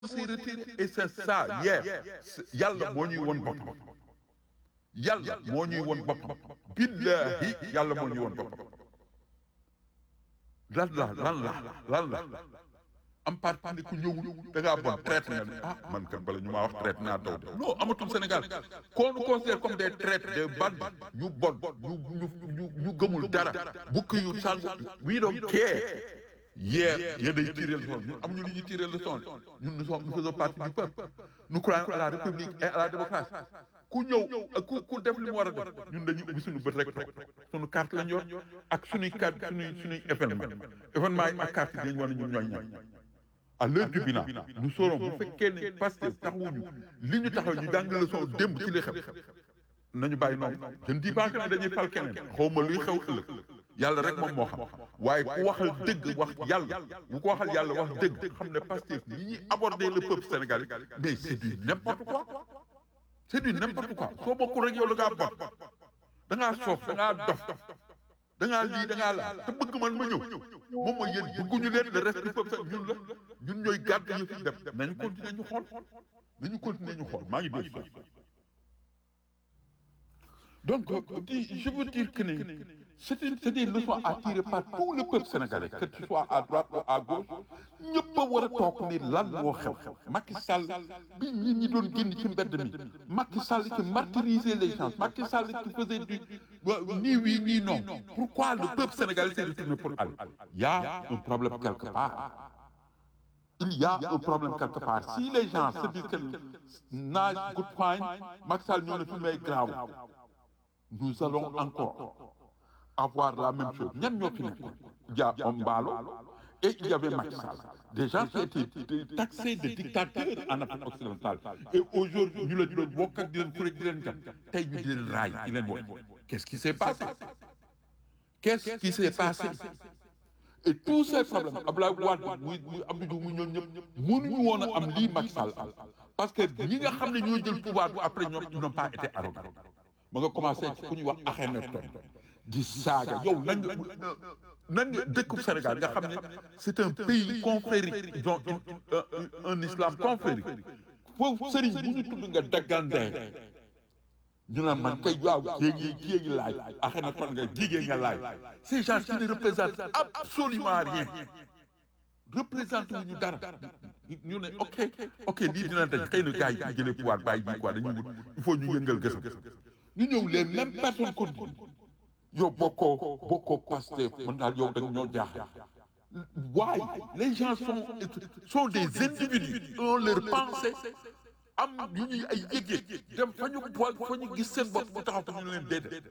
s'est retiré et c'est ça hier yàlla moo ñuy won boppam yàlla moo ñuy won boppam billahi yàlla moo ñuy won boppam lan la lan la lan la am parti ni ku ñëwul da ngaa bon traite nga ne ah man kat bala ñu maa wax traite naa daw de non amatul Sénégal qu'on nous considère comme des traites des bandes ñu bon ñu ñu ñu ñu gëmul dara bukki yu sàng we don't care hier yéen day tirer leçon ñun amuñu li ñuy tirer leçon ñun nous sommes nous faisons partie du peuple nous croyons à la république et à la démocratie ku ñëw ku ku def li mu war a def ñun dañuy ubbi suñu bët rek suñu carte lañ yor ak suñuy carte suñuy suñuy événement événement yi ak carte yi dañu war a ñun ñooy ñaan à l'heure du bilan nous saurons bu fekkee ne Pastef taxawuñu li ñu taxaw ñu jàng leçon démb ci li xew nañu bàyyi noonu je ne dis pas que ne dañuy fal keneen xaw ma luy xew ëllëg yàlla rek moom moo xam waaye ku waxal dëgg wax yàlla bu ko waxal yàlla wax dëgg xam ne Pastef li ñuy aborder le peuple sénégalais mais c'est du n'importe quoi c'est du n'importe quoi soo bokkul rek yow da ngaa bon da ngaa soof da ngaa dof da ngaa lii da ngaa laa te bëgg man ma ñëw moom mooy yéen bëgguñu leen le reste du peuple ñun la ñun ñooy gàdd yëf yi dem nañu continuer ñu xool nañu continuer ñu xool maa ngi dégg donc je veux dire que ne c'est une c'est des leçons à tirer par tout le peuple sénégalais que tu sois à droite ou à gauche ñëpp a war a toog ni lan moo xew Macky Sall bi nit ñi doon génn ci mbedd mi Macky Sall qui martyrisait les gens Macky Sall qui faisait du ni oui ni non pourquoi le peuple sénégalais s'est retourné pour aller il y a un problème quelque part il y a un problème quelque part si les gens se disent que nage good fine Macky Sall ñoo ne fi may grave nous allons encore avoir la même chose ñan ñoo fi nekkoon Dia Mballo et il y avait Macky Sall des gens qui étaient taxés de dictateurs en Afrique occidentale et aujourd'hui ñu la di doon bokk ak di leen kuréel di leen jan tey ñu di leen raay di leen woon qu'est-ce qui s'est passé qu'est-ce qui s'est passé et tous ces problèmes Abdoulaye Wade muy muy Abdou Diouf muy ñoom ñëpp mënuñu woon a am lii Macky Sall am parce que ñi nga xam ne ñoo jël pouvoir bu après ñoom ils n'ont pas été arrogants ma nga commencé ci ku ñuy wax Akhenaton di saaga yow nan nga nan nga dëkku Sénégal nga xam ne c'est un pays confrérique ils ont un un islam confrérique foofu sëriñ bu ñu tudd nga daggandee ñu naan man kay waaw kii ngi kii ngi laaj Akhenaton nga jigéen nga laaj ces gens qui ne représentent absolument rien représenté wu ñu dara ñu ne ok ok lii dina dañ xëy na gars yi ci jëlee pouvoir bàyyi bi quoi dañuy wut il faut ñu yëngal gësam ñu ñëw les mêmes personnes ko yow bokkoo bokkoo Pastef mën daal yow da nga ñoo jaaxal waaye les gens sont sont des individus ont leur pensée am yu ñuy ay yëg-yëg dem fa ñu fa ñu gis seen bopp bu taxaw fa ñu leen déedéet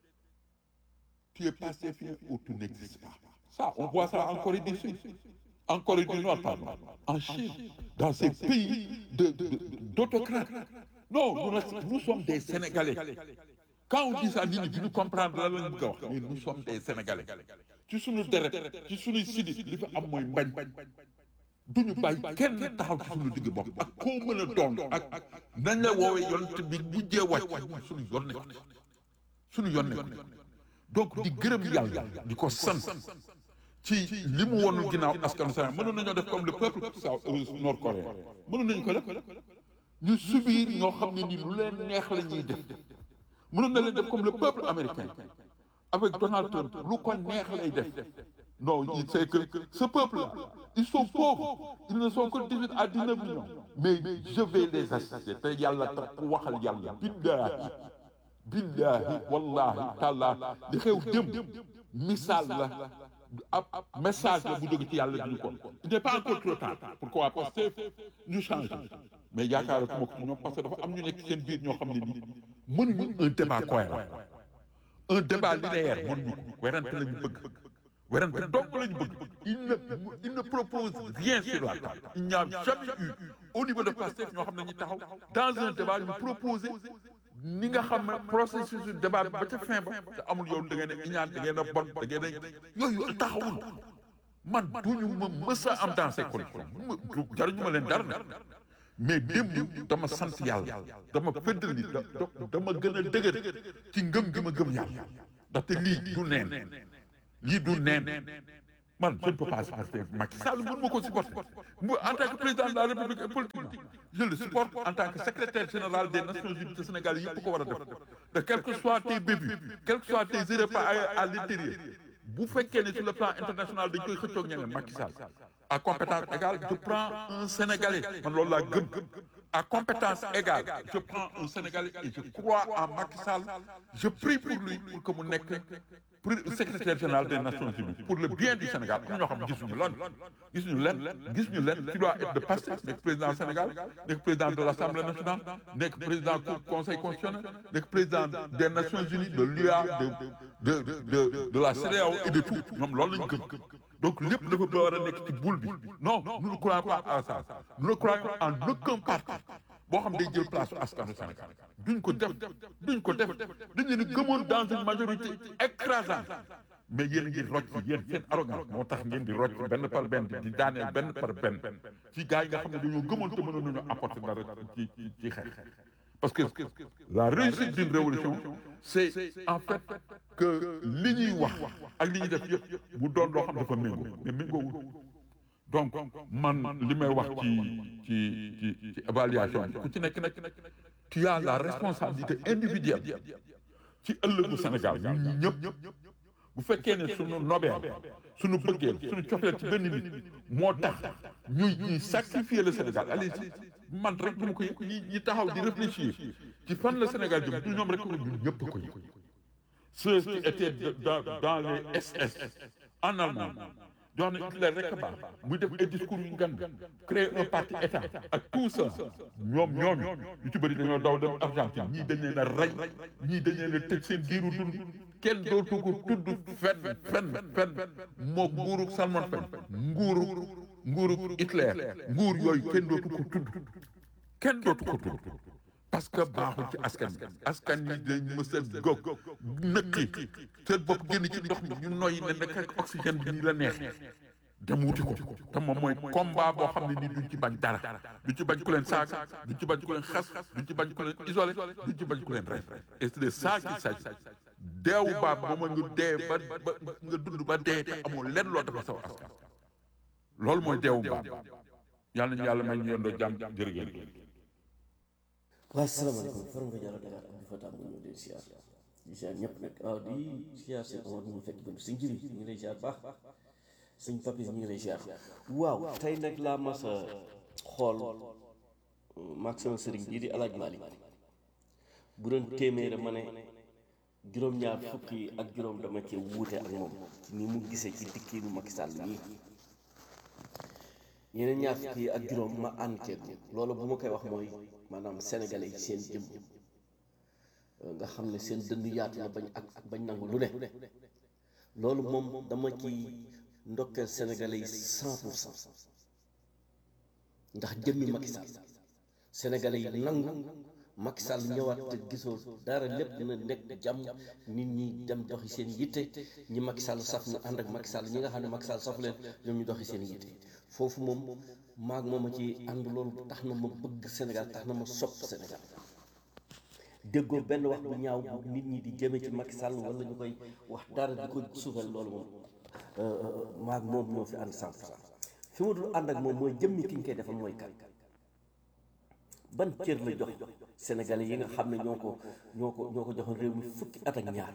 tu es Pastefien ou tu n'existes pas ça on voit ça en Corée du Sud en Corée du Nord pardon en Chine dans ces pays de d'autocrates non nous, nous sommes des Sénégalais quand on dit ça nit ñi duñu comprendre lan lañ bëgg a wax mais nous sommes des Sénégalais ci suñu deret ci suñuy sidit li fi am mooy mbañ duñu bàyyi kenn taxaw ci suñu digg bopp ak koo mën a doon ak nañ la woowee yonent bi mujjee wàcc suñu yoon nekk suñu yoon nekk donc di gërëm yàlla di ko sant ci li mu wonul ginnaaw askanu Sénégal mënoon nañoo def comme le peuple nord coréen mënoon nañu ko def ñu subir ñoo xam ne ni lu leen neex la ñuy def mënoon na leen def comme le peuple américain avec Donald Trump lu ko neex lay def non il sait que ce peuple là ils sont pauvres ils ne sont que 18 à 19 millions mais je vais les assister te yàlla tax ku waxal yàlla billahi billahi wallahi taala li xew démb misaal la ab message la bu jóge ci yàlla duñu ko il n'est pas encore trop tard pourquoi parce que ñu changé mais yaakaaratuma ko ci ñoom parce que dafa am ñu nekk seen biir ñoo xam ne nii mënuñu un débat cohérent un débat linéaire mënuñu ko werante la ñu bëgg werante dong la ñu bëgg il ne il ne propose rien sur la table il n'y a jamais eu au niveau de Pastef ñoo xam ne ñu taxaw dans un débat ñu proposer ni nga xam ne processus du débat ba ca fin ba te amul yow da ngeen a iñaan da ngeen a bon da ngeen a yooyu taxawul man duñu ma mës a am dans ces conditions jaruñu ma leen dara nag mais démb dama sant yàlla dama feddali dama gën a dëgër ci ngëm gi ma gëm yàlla ndaxte lii du neen lii du neen man je ne peux pas supporter Macky Sall mënu ma ko supporter mu en tant que président de la République et politique je le supporte en tant que secrétaire général des Nations Unies te Sénégal yëpp ko war a def de quel que soit tes bébuts quel que soit tes erreurs à l'intérieur bu fekkee ne sur le plan international dañ koy xëccoog ñeneen Macky Sall à compétence égale je prends un Sénégalais man loolu laa gëm à compétence égale je prends un Sénégalais et je crois en Macky Sall je prie pour lui pour que mu nekk secrétaire général des Nations Unies pour le bien du Sénégal am ñoo xam gisuñu lan gisuñu len gisuñu len tu dois être de Pastef nekk président Sénégal nekk président de l'Assemblée nationale nekk président du conseil constitutionnel nekk président des Nations Unies de l'UA de de de de la CEDEAO et de tout ñoom loolu lañu gëm donc lépp dafa ba war a nekk ci boule bi non nous ne croyons pas à ça nous ne croyons en aucun parti boo xam day jël place askanu Sénégal duñ ko def duñ ko def dañu ne gëmoon dans une majorité écrasante mais yéen a ngi rocc yéen seen arrogance moo tax ngeen di rocc benn par benn di daaneel benn par benn ci gars yi nga xam ne dañoo gëmoon te mënoon nañu apporter dara ci ci ci xeex parce que la réussite d'une révolution c'est en fait que li ñuy wax ak li ñuy def yëpp mu doon loo xam dafa méngoo mais méngoowul donc man li may wax ci ci ci ci évaluation bi ku ci nekk nag tu as la responsabilité individuelle ci ëllëgu Sénégal ñun ñi ñëpp bu fekkee ne suñu nobeel suñu bëggeel suñu cofeel ci benn nit moo tax ñuy ñuy sacrifier le Sénégal allez man rek du ma ko yëg ñi ñi taxaw di réfléchir ci fan la Sénégal jëm du ñoom rek ko ñun ñëpp ko yëg ceux qui étaient dans dans les SS en Allemagne jox na Hitler rek a baax muy def ay discours yu ngan créer un parti état ak tout ça ñoom ñooñu ñu ci bëri dañoo daw dem Argentine ñii dañ leen a rey ñii dañ leen a tëj seen giiru dund kenn dootu ko tudd fenn fenn fenn moo nguurug Salman Fen nguurug nguurug Hitler nguur yooyu kenn dootu ko tudd kenn dootu ko tudd parce que baaxul ci askan bi askan yi dañ mës a gog nëkki seen bopp génn ci ndox mi ñu noyyi ne nekk ak oxygène bi nii la neex dem wuti ko te moom mooy combat boo xam ne nii duñ ci bañ dara duñ ci bañ ku leen saaga duñ ci bañ ku leen xas duñ ci bañ ku leen isolé duñ ci bañ ku leen rey et c'est de ça qu'il s'agit deewu baab ba ma nga dee ba ba nga dund ba dee te amoo lenn loo dafa saw askan loolu mooy deewu baab yàlla nañu yàlla may ñu yendoo jàmm jërëgéen waaw salaamaaleykum faram nga jàll Dakar Abdou Fatah mu ñëw di siyaar di siyaar ñëpp nag waaw di siyaar seen Omar mu fekk bëgg sëñ Jiri ñu ngi lay siyaar baax sëñ Papis ñu ngi lay siyaar waaw tey nag laa mas a xool maag sama sëriñ bii di alaaj Malick bu doon téeméer ma ne juróom-ñaar fukk yi ak juróom dama cee wuute ak moom ni mu gisee ci dikkiinu Macky Sall nii yeneen ñaar fukk yi ak juróom ma ànd ceeg loolu bu ma koy wax mooy maanaam sénégalais yi seen jëm nga xam ne seen dënn yaatu na bañ ak bañ nangu lu ne loolu moom dama ci ndokkeel sénégalais yi cent pour cent ndax jëmmi Macky Sall sénégalais yi nangu Macky Sall ñëwaat te gisoo dara lépp dina nekk jàmm nit ñi dem doxi seen yitte ñi Macky Sall saf na ànd ak Macky Sall ñi nga xam ne Macky Sall saf leen ñoom ñu doxi seen yitte foofu moom maag moom a ci ànd loolu tax na ma bëgg Sénégal tax na ma sopp Sénégal déggoo benn wax bu ñaaw bu nit ñi di jëme ci Macky Sall wala ñu koy wax dara di ko suufal loolu moom maag moom ñoo fi ànd cent pour cent fi ma dul ànd ak moom mooy jëmmi ki ñu koy defal mooy kan ban cër la jox Sénégalais yi nga xam ne ñoo ko ñoo ko ñoo ko joxoon réew mi fukki at ak ñaar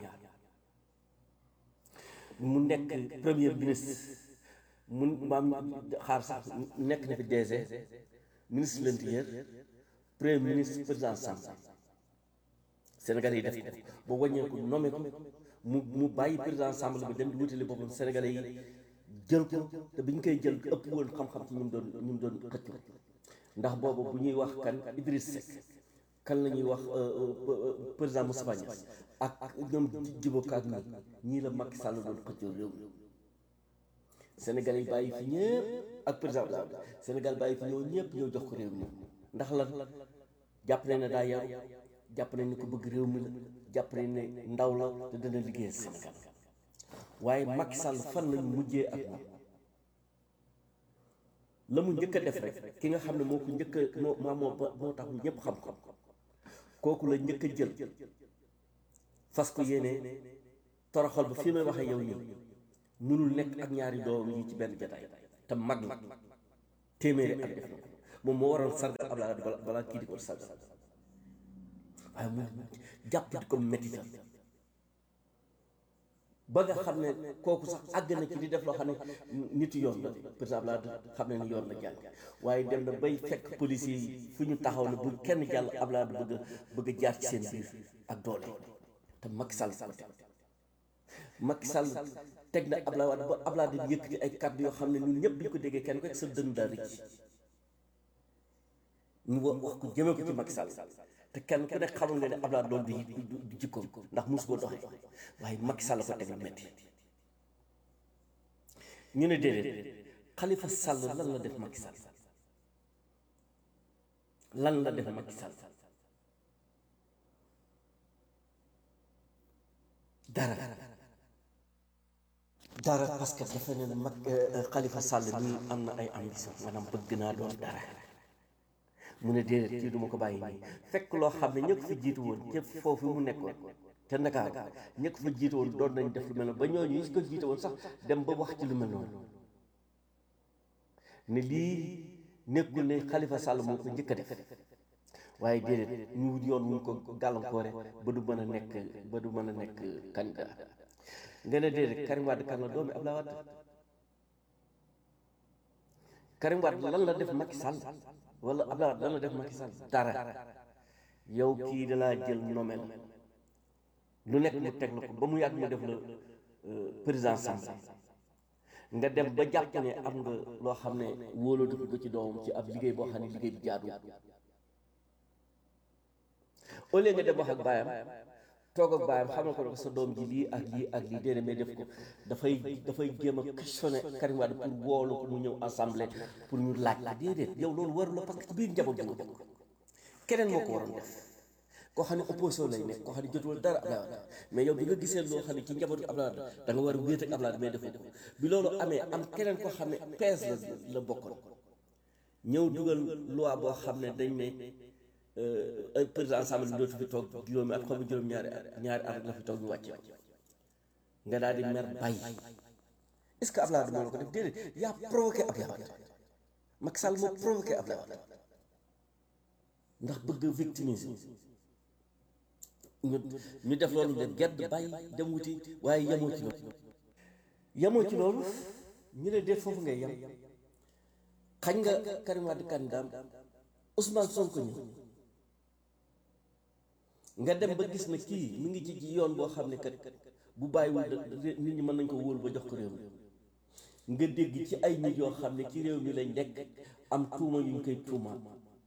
mu nekk premier ministre mun maam xaar sax nekk na fi DG ministre de l'intérieur premier ministre président Sall Sénégalais yi def ko ba wàññee ko nommé ko mu mu bàyyi président Sall bi dem di wutali boppam Sénégalais yi jël ko te bi ñu koy jël ëpp woon xam-xam ci ñu mu doon ñu mu doon xëcc ndax boobu bu ñuy wax kan Idriss Seck kan la ñuy wax président Moustapha Niasse ak ñoom Djibo Ka ak ñi ñii la Macky Sall doon xëccoo réew mi Sénégal yi bàyyi fi ñëpp ak président Abdoulaye Sénégal bàyyi fi ñëw ñëpp ñëw jox ko réew mi ndax lan jàpp nañ ne daa yaru jàpp nañ ne ko bëgg réew mi la jàpp nañ ne ndaw la te dana liggéeyal Sénégal waaye Macky Sall fan lañu mujjee ak moom la mu njëkk a def rek ki nga xam ne moo ko njëkk a moo moo moo tax ñëpp xam ko kooku la njëkk a jël fas ko yéene toroxal ba fii may waxee yow nii mënul nekk ak ñaari doom yi ci benn jataay te mag la téeméeri at def na ko moom moo waroon sargal Abdoulaye Wade bala balaa kii di ko sargal waaye mu jàpp di ko métti ba nga xam ne kooku sax àgg na ci di def loo xam ne nitu yoon la président Abdoulaye Wade xam ne ni yoon la jàll waaye dem na bay fekk policiers yi fu ñu taxaw ne bu kenn jàll Abdoulaye Wade bëgg a bëgg a jaar ci seen biir ak doole te Macky Sall ko teg Macky Sall teg na Abdoulaye Wade ba Abdoulaye Wade yëkkati ay kàddu yoo xam ne ñun ñëpp bi ñu ko déggee kenn ko sa dënn daal rëcc ñu wa wax ko jëmee ko ci Macky Sall te kenn ku nekk xamul nga ne Abdoulaye loolu du du jikkoom ndax mus koo doxee waaye Macky Sall ko teg lu metti ñu ne déedéet Khalifa Sall lan la def Macky Sall lan la def Macky Sall dara dara parce que dafa ne mag Khalifa Sall nii am na ay ambition maanaam bëgg naa doon dara mu ne déedéet kii du ma ko bàyyi nii fekk loo xam ne ñëpp fa jiitu woon ca foofu mu nekkoon te Ndakaar ñëpp fa jiitu woon doon nañ def lu mel noonu ba ñooñu yi ko jiite woon sax dem ba wax ci lu mel noonu ne lii nekkul ne Khalifa Sall moo ko njëkk a def waaye déedéet ñu wut yoon wuñ ko gàllankoore ba du mën a nekk ba du mën a nekk candidat nga ne déedéet Karim Wade kan la doomi Abdoulaye Wade Karim Wade lan la def Macky Sall wala Abdoulaye Wade lan la def Macky Sall dara yow kii dalaa jël nomel lu nekk mu teg la ko ba mu yàgg mu def la président Sall nga dem ba jàpp ne am nga loo xam ne wóolatu ko ci doomam ci ab liggéey boo xam ne liggéey bi jaadu au lieu nga dem wax ak baayam toog ak baayam xamal ko ne sa doom ji lii ak lii ak lii déedéet mais def ko dafay dafay jéem a questionné Karim Wade pour woolu ko mu ñëw assemblée pour ñu laaj la déedéet yow loolu waru la parce que ci biir njaboot bi nga bokk keneen moo ko waroon def koo xam ne opposition lay nekk koo xam ne jotul dara Abdoulaye Wade mais yow bi nga gisee loo xam ne ci njabootu Abdoulaye Wade da nga war a wéet ak Abdoulaye Wade mais defoo ko bi loolu amee am keneen koo xam ne PS la la bokkoon ñëw dugal loi boo xam ne dañ ne président assemblée bi dootu fi toog juróomi at xam juróom ñaari at ñaari at la fi toog ñu wàcce nga daal di mer bàyyi est-ce que Abdoulaye Wade moo la ko def déedéet yaa provoqué Abdoulaye Wade Macky Sall moo provoqué Abdoulaye Wade ndax bëgg victimiser ñu ñu def loolu de gedd bàyyi dem wuti waaye yemoo ci loolu yemoo ci loolu ñu ne déet foofu ngay yem xañ nga Karim Wade candidat Ousmane Sonko ñëw nga dem ba gis na kii mi ngi ci ci yoon boo xam ne kat bu bàyyiwul nit ñi mën nañ ko wóolu ba jox ko réew mi nga dégg ci ay nit yoo xam ne ci réew mi lañ nekk am tuuma yu ñu koy tuumaal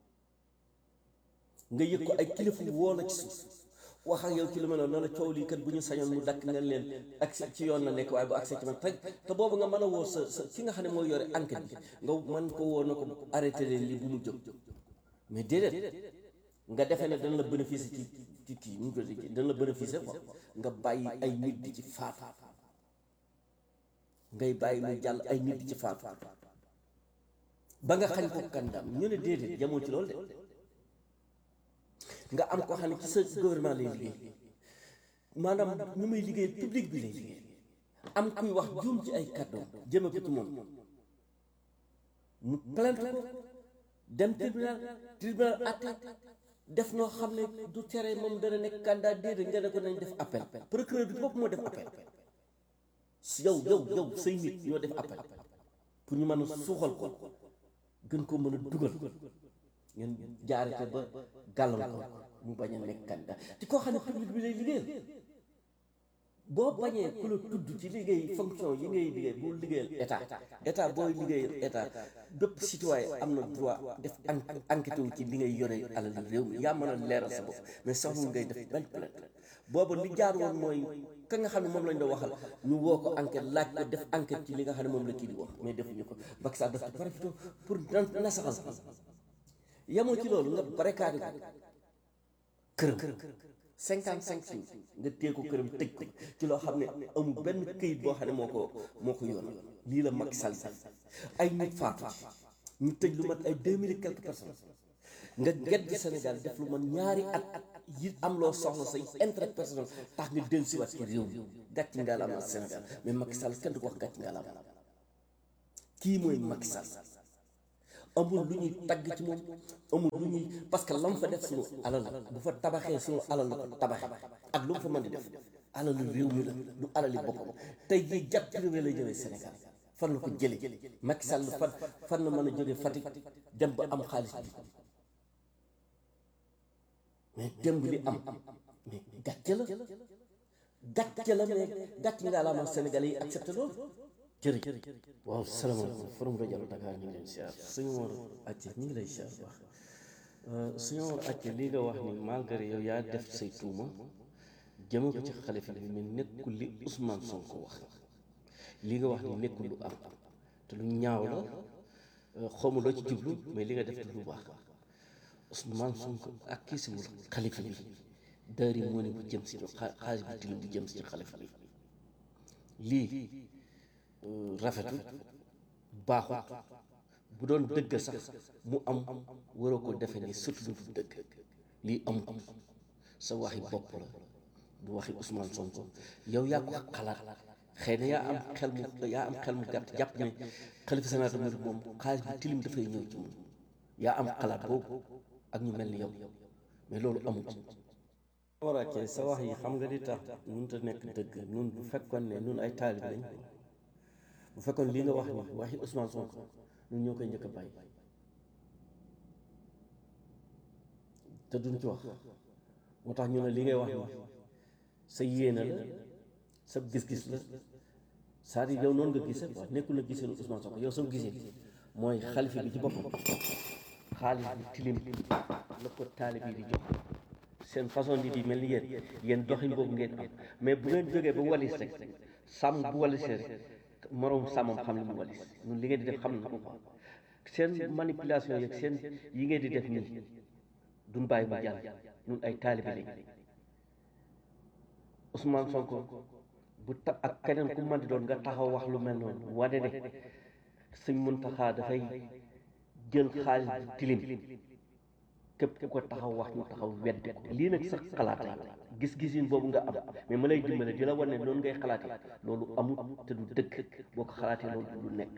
nga yëg ko ay kilifa woo la ci suuf wax ak yow ci lu mel noonu la coow lii kat bu ñu sañoon mu dakk nga leen accès ci yoon la nekk waaye bu accès ci man te te boobu nga mën a woo sa sa ki nga xam ne mooy yore enquête bi nga mën ko woo na ko arrêté leen lii bu mu jóg mais déedéet nga defee ne dana la bénéficier ci ci kii nu mu tudd dana la bénéficier quoi nga bàyyi ay nit di ci faatu ngay bàyyi mu jàll ay nit di ci faatu ba nga xañ ko kandam ñu ne déedéet jamoo ci loolu de nga am ko xam ne ci sa gouvernement lay liggéey maanaam ñu muy liggéey public bi lay liggéey am kuy wax juum ci ay kàddoom jëme ko ci moom mu plainte ko dem tribunal tribunal atte def noo xam ne du tere moom dana nekk candidat déedéet nga ne ko nañ def appel procureur bi bopp moo def appel yow yow yow say nit ñoo def appel pour ñu mën a suuxal ko gën ko mën a dugal ngeen jaarete ba gàllankoor mu bañ a nekk candidat ci koo xam ne public bi lay liggéeyal boo bañee ku la tudd ci liggéey fonction yi ngay liggéey bu liggéeyal état état booy liggéeyal état bépp citoyen am na droit def enquête wu ci li ngay yore alal réew mi yaa mën a leeral sa bopp mais soxla ngay def benn plainte booba li jaar woon mooy ka nga xam ne moom lañ doon waxal ñu woo ko enquête laaj ko def enquête ci li nga xam ne moom la kii di wax mais defuñu ko Macky Sall daf ci profité pour nasaxal yemoo ci loolu nga barricade ko këram cinquante cinq jours nga téye ko këram tëj ko ci loo xam ne amul benn këyit boo xam ne moo ko moo ko yoon lii la Macky Sall def ay nit faatu ñu tëj lu mat ay deux mille et quelques personnes nga gedd Sénégal def lu man ñaari at yi am loo soxla say intérêt personnel tax nga dellu si waat ci réew mi gàcc ngalaama Sénégal mais Macky Sall kenn du ko wax gàcc ngalaama kii mooy Macky Sall amul lu ñuy tagg ci moom amul lu ñuy parce que lam fa def suñu alal bu fa tabaxee suñu alal la ko tabaxe ak lu mu fa mën di def alalu réew mi la du alali boppam tey jii jàpp privé lay jëlee Sénégal fan la ko jëlee Macky Sall fan fan la mën a jógee Fatick dem ba am xaalis bi mais démb li am mais gàcce la gàcce la mais gàcce nga la am Sénégal yi accepté loolu jërëjëf waaw salaamaaleykum forum rajo Dakar ñu ngi leen siyaar suñu war acce ñu ngi lay siyaar bu baax suñu war acce lii nga wax ni malgré yow yaa def say tuuma jëme ko ci xalifa bi mais nekkul li Ousmane Sonko wax lii nga wax ni nekkul lu am te lu ñaaw la xawma loo ci jublu mais li nga def du lu baax Ousmane Sonko ak kii siwul xalifa bi daari moo ne bu jëm si xaalis bi tilim bu jëm si ci xalifa bi lii rafetul baaxut bu doon dëgg sax mu am waroo ko defe ni surtout lu du dëgg lii amut sa waxi bopp la du waxi Ousmane Sonko yow yaa ko xalaat xëy na yaa am xel mu yaa am xel mu gàtt jàpp ne xalifa général tamit moom xaalis bi tilim dafay ñëw ci moom yaa am xalaat boobu ak ñu mel ni yow mais loolu amut waraakee sa wax yi xam nga di tax mënut a nekk dëgg nun bu fekkoon ne nun ay taalib lañ bu fekkoon lii nga wax ni waxi Ousmane Sonko ñun ñoo koy njëkk a bàyyi te duñ ci wax moo tax ñu ne li ngay wax ni sa yéene la sa gis-gis la c'est-à-dire yow noonu nga gisee quoi nekkul na gisee Ousmane Sonko yow soo gisee mooy xalifa bi ci boppam xaalis bi tilim la ko taalib yi di jox seen façon nit yi mel ni yéen yéen doxin boobu ngeen am mais bu ngeen jógee ba walis rek sàmm bu walisee rek moroom sàmmam xam li mu walis ñun li ngeen di def xam na ko quoi seen manipulation yeeg seen yi ngeen di def nii duñ bàyyi mu jàll ñun ay taalibe lañ Ousmane Sonko bu ta ak keneen ku mën di doon nga taxaw wax lu mel noonu wane ne Sëñ Muntaxa dafay jël xaalis bu tilim képp ku ko taxaw wax ñu taxaw weddi ko lii nag sax xalaat la gis-gisin boobu nga am mais ma lay dimbale di la wane ne noonu ngay xalaatee loolu amul te du dëkk boo ko xalaatee loolu du nekk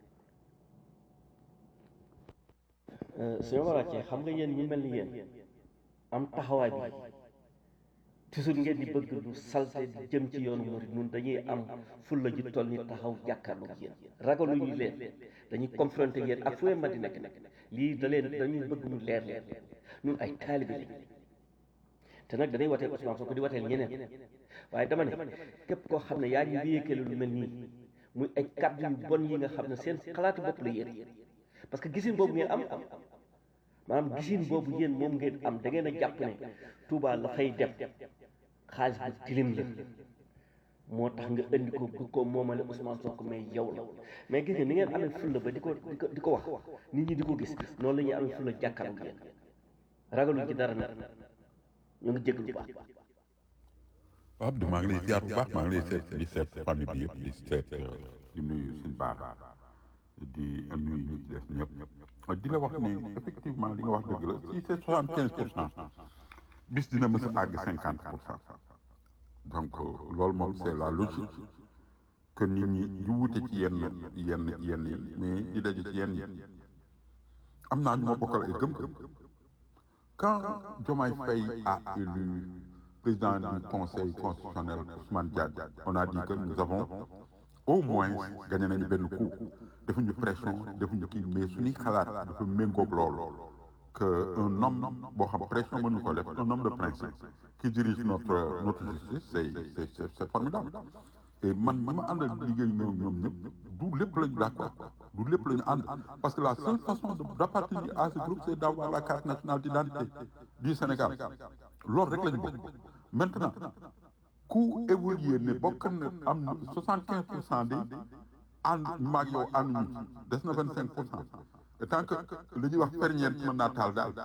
suñu waraatee xam nga yéen ñi mel ni yéen am taxawaay bi toujours ngeen di bëgg lu salte di jëm ci yoonu murid ñun dañuy am fulla ji toll ni taxaw jàkkaarloo ak yéen ragalu ñu leen dañuy confronté yéen ak fu ma di nekk nekk lii da leen dañuy bëgg mu leer leen ñun ay taalibe lañ te nag dañuy wateel Ousmane Sonko di wateel ñeneen waaye dama ne képp koo xam ne yaa ngi wéyekale lu mel nii muy ay kàddu yu bon yi nga xam ne seen xalaatu bopp la yéen parce que gisin boobu ngeen am maanaam gisin boobu yéen moom ngeen am da ngeen a jàpp ne Touba la fay dem xaalis bu tilim la moo tax nga indi ko bu ko moomale Ousmane Sonko mais yow la mais gis nga ni ngeen amee fulla ba di ko di ko di ko wax nit ñi di ko gis noonu la ñuy amee fulla jàkkaarloo yéen ragaluñ ci dara nag ñu ngi jégg lu baax Abdou maa ngi lay ziar bu baax maa ngi lay seet di seet famille bi yëpp di seet di nuyu suñu baax di nuyu ñu ci des ñëpp di la wax ni effectivement li nga wax dëgg la si c'est soixante quinze pour cent bis dina mës a àgg cinquante pour cent donc loolu moom c'est la logique que nit ñi di wute ci yenn yenn yenn yi mais di daje ci yenn yi am naa ñu ma bokkal ay gëm-gëm quand Diomaye Faye a élu président du conseil constitutionnel Ousmane Diagne on a dit que nous avons au moins gagné nañu benn coup defuñu pression defuñu kii mais suñuy xalaat dafa méngoog loolu que un homme boo xam pression mënu ko def un homme de principe qui dirige notre notre justice c'est c'est c'est formidable et man ñi ma àndal liggéey ñoom ñoom ñëpp du lépp lañu d'accord du lépp lañu ànd parce que la seule façon d'appartenir à ce groupe c'est d'avoir la carte nationale d'identité du Sénégal loolu rek lañu bokk maintenant ku évoluer ne bokk na am soixante quinze pour cent de ànd maag yow ànduñu des na vingt cinq pour cent et tant que li ñuy wax ferñeent mën naa taal daal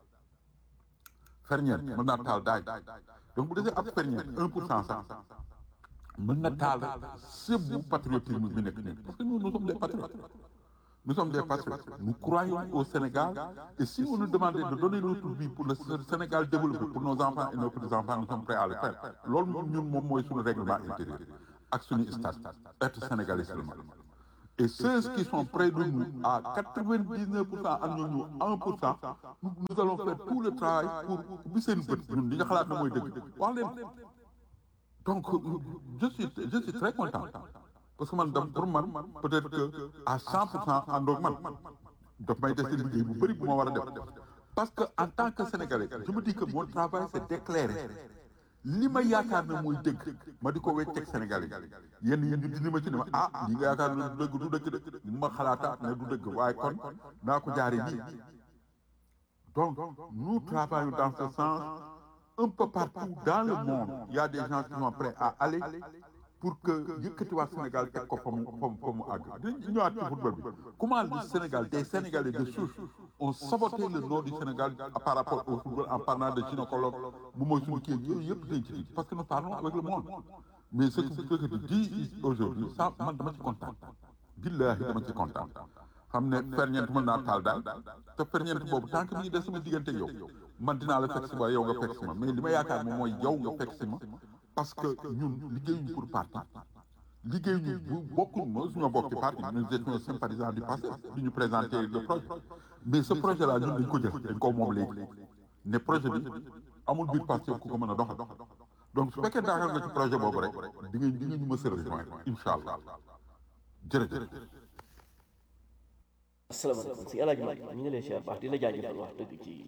ferñeent mën naa taal daay donc bu desee ab ferñeent un pour cent sax mën na taal sëbbu patriotisme bi nekk nii parce que nous nous sommes des patriotes Nous sommes des patriotes. Nous croyons au Sénégal. Et si on nous demandait de donner notre vie pour le Sénégal développé, pour nos enfants et nos petits-enfants, nous sommes prêts à le faire. Loolu ñun moom mooy suñu règlement intérieur ak suñu statut être sénégalais seulement. Et ceux qui sont près de nous, à 99%, à nous, 1%, nous, nous allons faire tout le travail pour bi seen bët ñun li nga xalaat na mooy dëgg wax leen donc je suis je suis très content parce que man dam pour man peut-être que à 100% àndoog man daf may dese liggéey bu bëri bu ma war a def parce que en tant que sénégalais je me dis que mon travail c'est d'éclairer li ma yaakaar ne mooy dëgg ma di ko wecceeg sénégalais yi yenn yi ñu dindi ma ci ne ma ah li nga yaakaar ne du dëgg du dëgg de ma xalaataat ne du dëgg waaye kon naa ko jaaree nii donc nous travaillons dans ce sens un peu partout dans le monde il y a des gens qui sont prêts à aller pour que yëkkatiwaat Sénégal teg ko fa mu fa mu fa mu àgg dañu ñëwaat ci football bi comment le Sénégal des Sénégalais de souche ont saboté le nom du Sénégal par rapport au football en parlant de gynécologue bu mooy suñu kii yooyu yëpp dañ ci parce que nous parlons avec le monde mais ce que ce que tu dis aujourd'hui ça man dama ci kontaan billahi dama ci kontaan xam ne ferñeent mën naa taal daal te ferñeent boobu tant que mi ngi des sama diggante yow man dinaa la fekk si ma yow nga fekk si ma mais li ma yaakaar moom mooy yow nga fekk si ma parce que ñun liggéeyuñu pour parti liggéeyuñu bu bokkuñ ma suñu bokk ci parti nous étions sympathisants du passé di ñu présenter le projet mais ce projet là ñun dañ ko jël dañ ko moom léegi ne projet bi amul biir parti ku ko mën a doxal donc su fekkee daakar nga ci projet boobu rek di nga di nga ñu ma sa rejoindre incha allah jërëjëf asalaamaaleykum si El Hadj Malick ñu ngi lay siyaar baax di la jaajëfal wax dëgg ci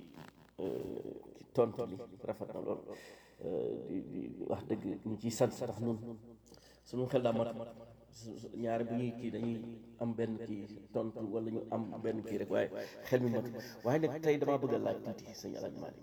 ci tontu li rafet na lool di di wax dëgg ñu ciy sant ndax ñun suñu xel daa mat ñaare bu ñuy kii dañuy am benn kii tontu wala ñu am benn kii rek waaye xel mi mat waaye nag tey damaa bëgg a laaj tuuti sëñ El Hadj Malick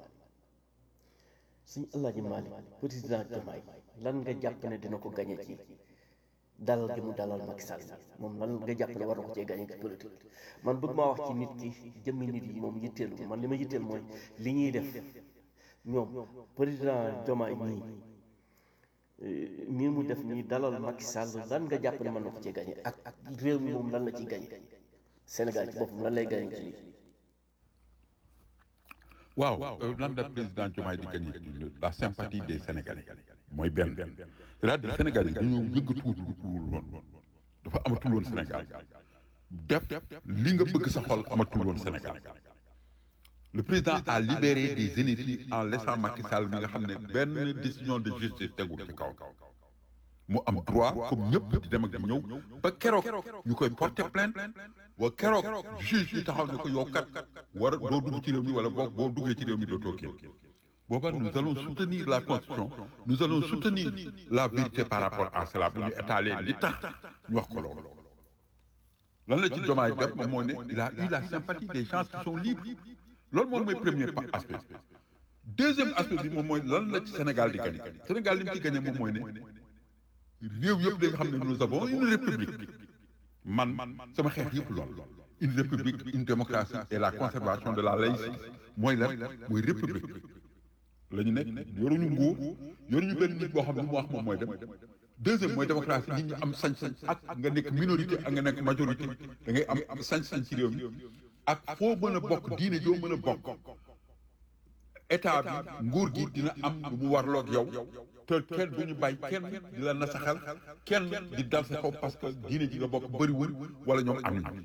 sëñ El Hadj Malick président Diomaye lan nga jàpp ne dina ko gañe ci dalal gi mu dalal Macky Sall moom lan nga jàpp ne war na ko cee gañe ci politique man bëgg maa wax ci nit ki jëmmi nit yi moom yitteelu man li ma yitteel mooy li ñuy def ñoom président Diomaye nii nii mu def nii dalal Macky Sall lan nga jàpp ne mën na ko cee gañe ak ak réew mi moom lan la ciy gañe Sénégal ci boppam lan lay gañe ci lii waaw lan la président Diomaye di gagné la sympathie des Sénégalais mooy benn c'est-à-dire Sénégalais dañoo yëngatuwul woon dafa amatul woon Sénégal def li nga bëgg sa xol amatul woon Sénégal le président a libéré des énergies en laissant Macky Sall mi nga xam ne benn décision de justice tegul ci kaw mu am droit comme ñëpp di dem ak di ñëw ba keroog ñu koy porter plainte wa keroog juge bi taxaw ne ko yow kat war a doo dugg ci réew mi wala boo boo duggee ci réew mi dootoo kii booba nous allons soutenir la constitution nous allons soutenir la vérité par rapport à cela bu ñu étaler li tax ñu wax ko loolu lan la ci Diomaye def moom moo ne il a eu la sympathie des gens qui sont libres loolu moom mooy premier aspect deuxième aspect bi moom mooy lan la ci Sénégal di gagné Sénégal li mu ci gagné moom mooy ne réew yëpp dañu xam ne nous avons une république man sama xeex yëpp lool une république une démocratie et la conservation de la laïcité mooy lan mooy république la ñu nekk yoruñu nguur yoruñu benn nit boo xam ne mu wax moom mooy dem deuxième mooy démocratie nit ñi am sañ-sañ ak nga nekk minorité ak nga nekk majorité da ngay am sañ-sañ ci réew mi ak foo mën a bokk diine joo mën a bokk état bi nguur gi dina am lu mu warloog yow te kenn du ñu bàyyi kenn di la nasaxal kenn di dal sa kaw parce que diine ji nga bokk bëriwul wala ñoom am nañu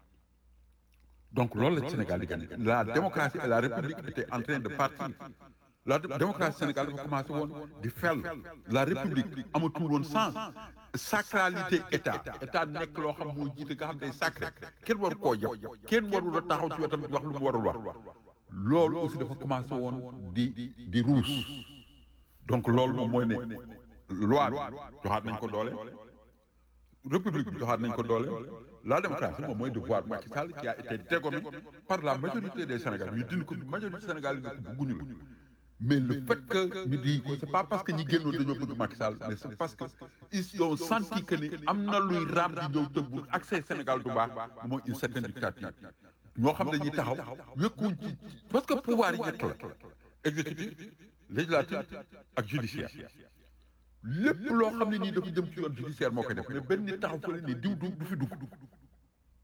donc loolu la Sénégal di gagné la démocratie et la république étaient en train de partir la démocratie Sénégal dafa commencé woon di fel la république amatul woon sens sacralité état état nekk loo xam moo jiite nga xam day sacré kenn waru koo jàpp kenn warul a taxaw ci wetam wax lu mu warul wax loolu aussi dafa commencé woon di di ruus donc loolu moom mooy ne loi bi joxaat nañ ko doole république bi joxaat nañ ko doole la démocratie moom mooy devoir Macky Sall qui a été dégommé par la majorité des Sénégalais ñu dindi ko majorité Sénégal yi nga ko bugguñu la mais le fait que ñu di ko c'est pas parce que ñi génnoon dañoo bëgg Macky Sall mais c'est parce que ils ont senti que ni am na luy raam di ñëw te bu accès Sénégal du baax mooy une certaine dictature ñoo xam dañuy taxaw wékkuñ ci parce que pouvoir yi ñett la exécutif législatif ak judiciaire lépp loo xam ne nii dafa jëm ci yoon judiciaire moo koy def mais benn nit taxaw fële ne diw du du fi dugg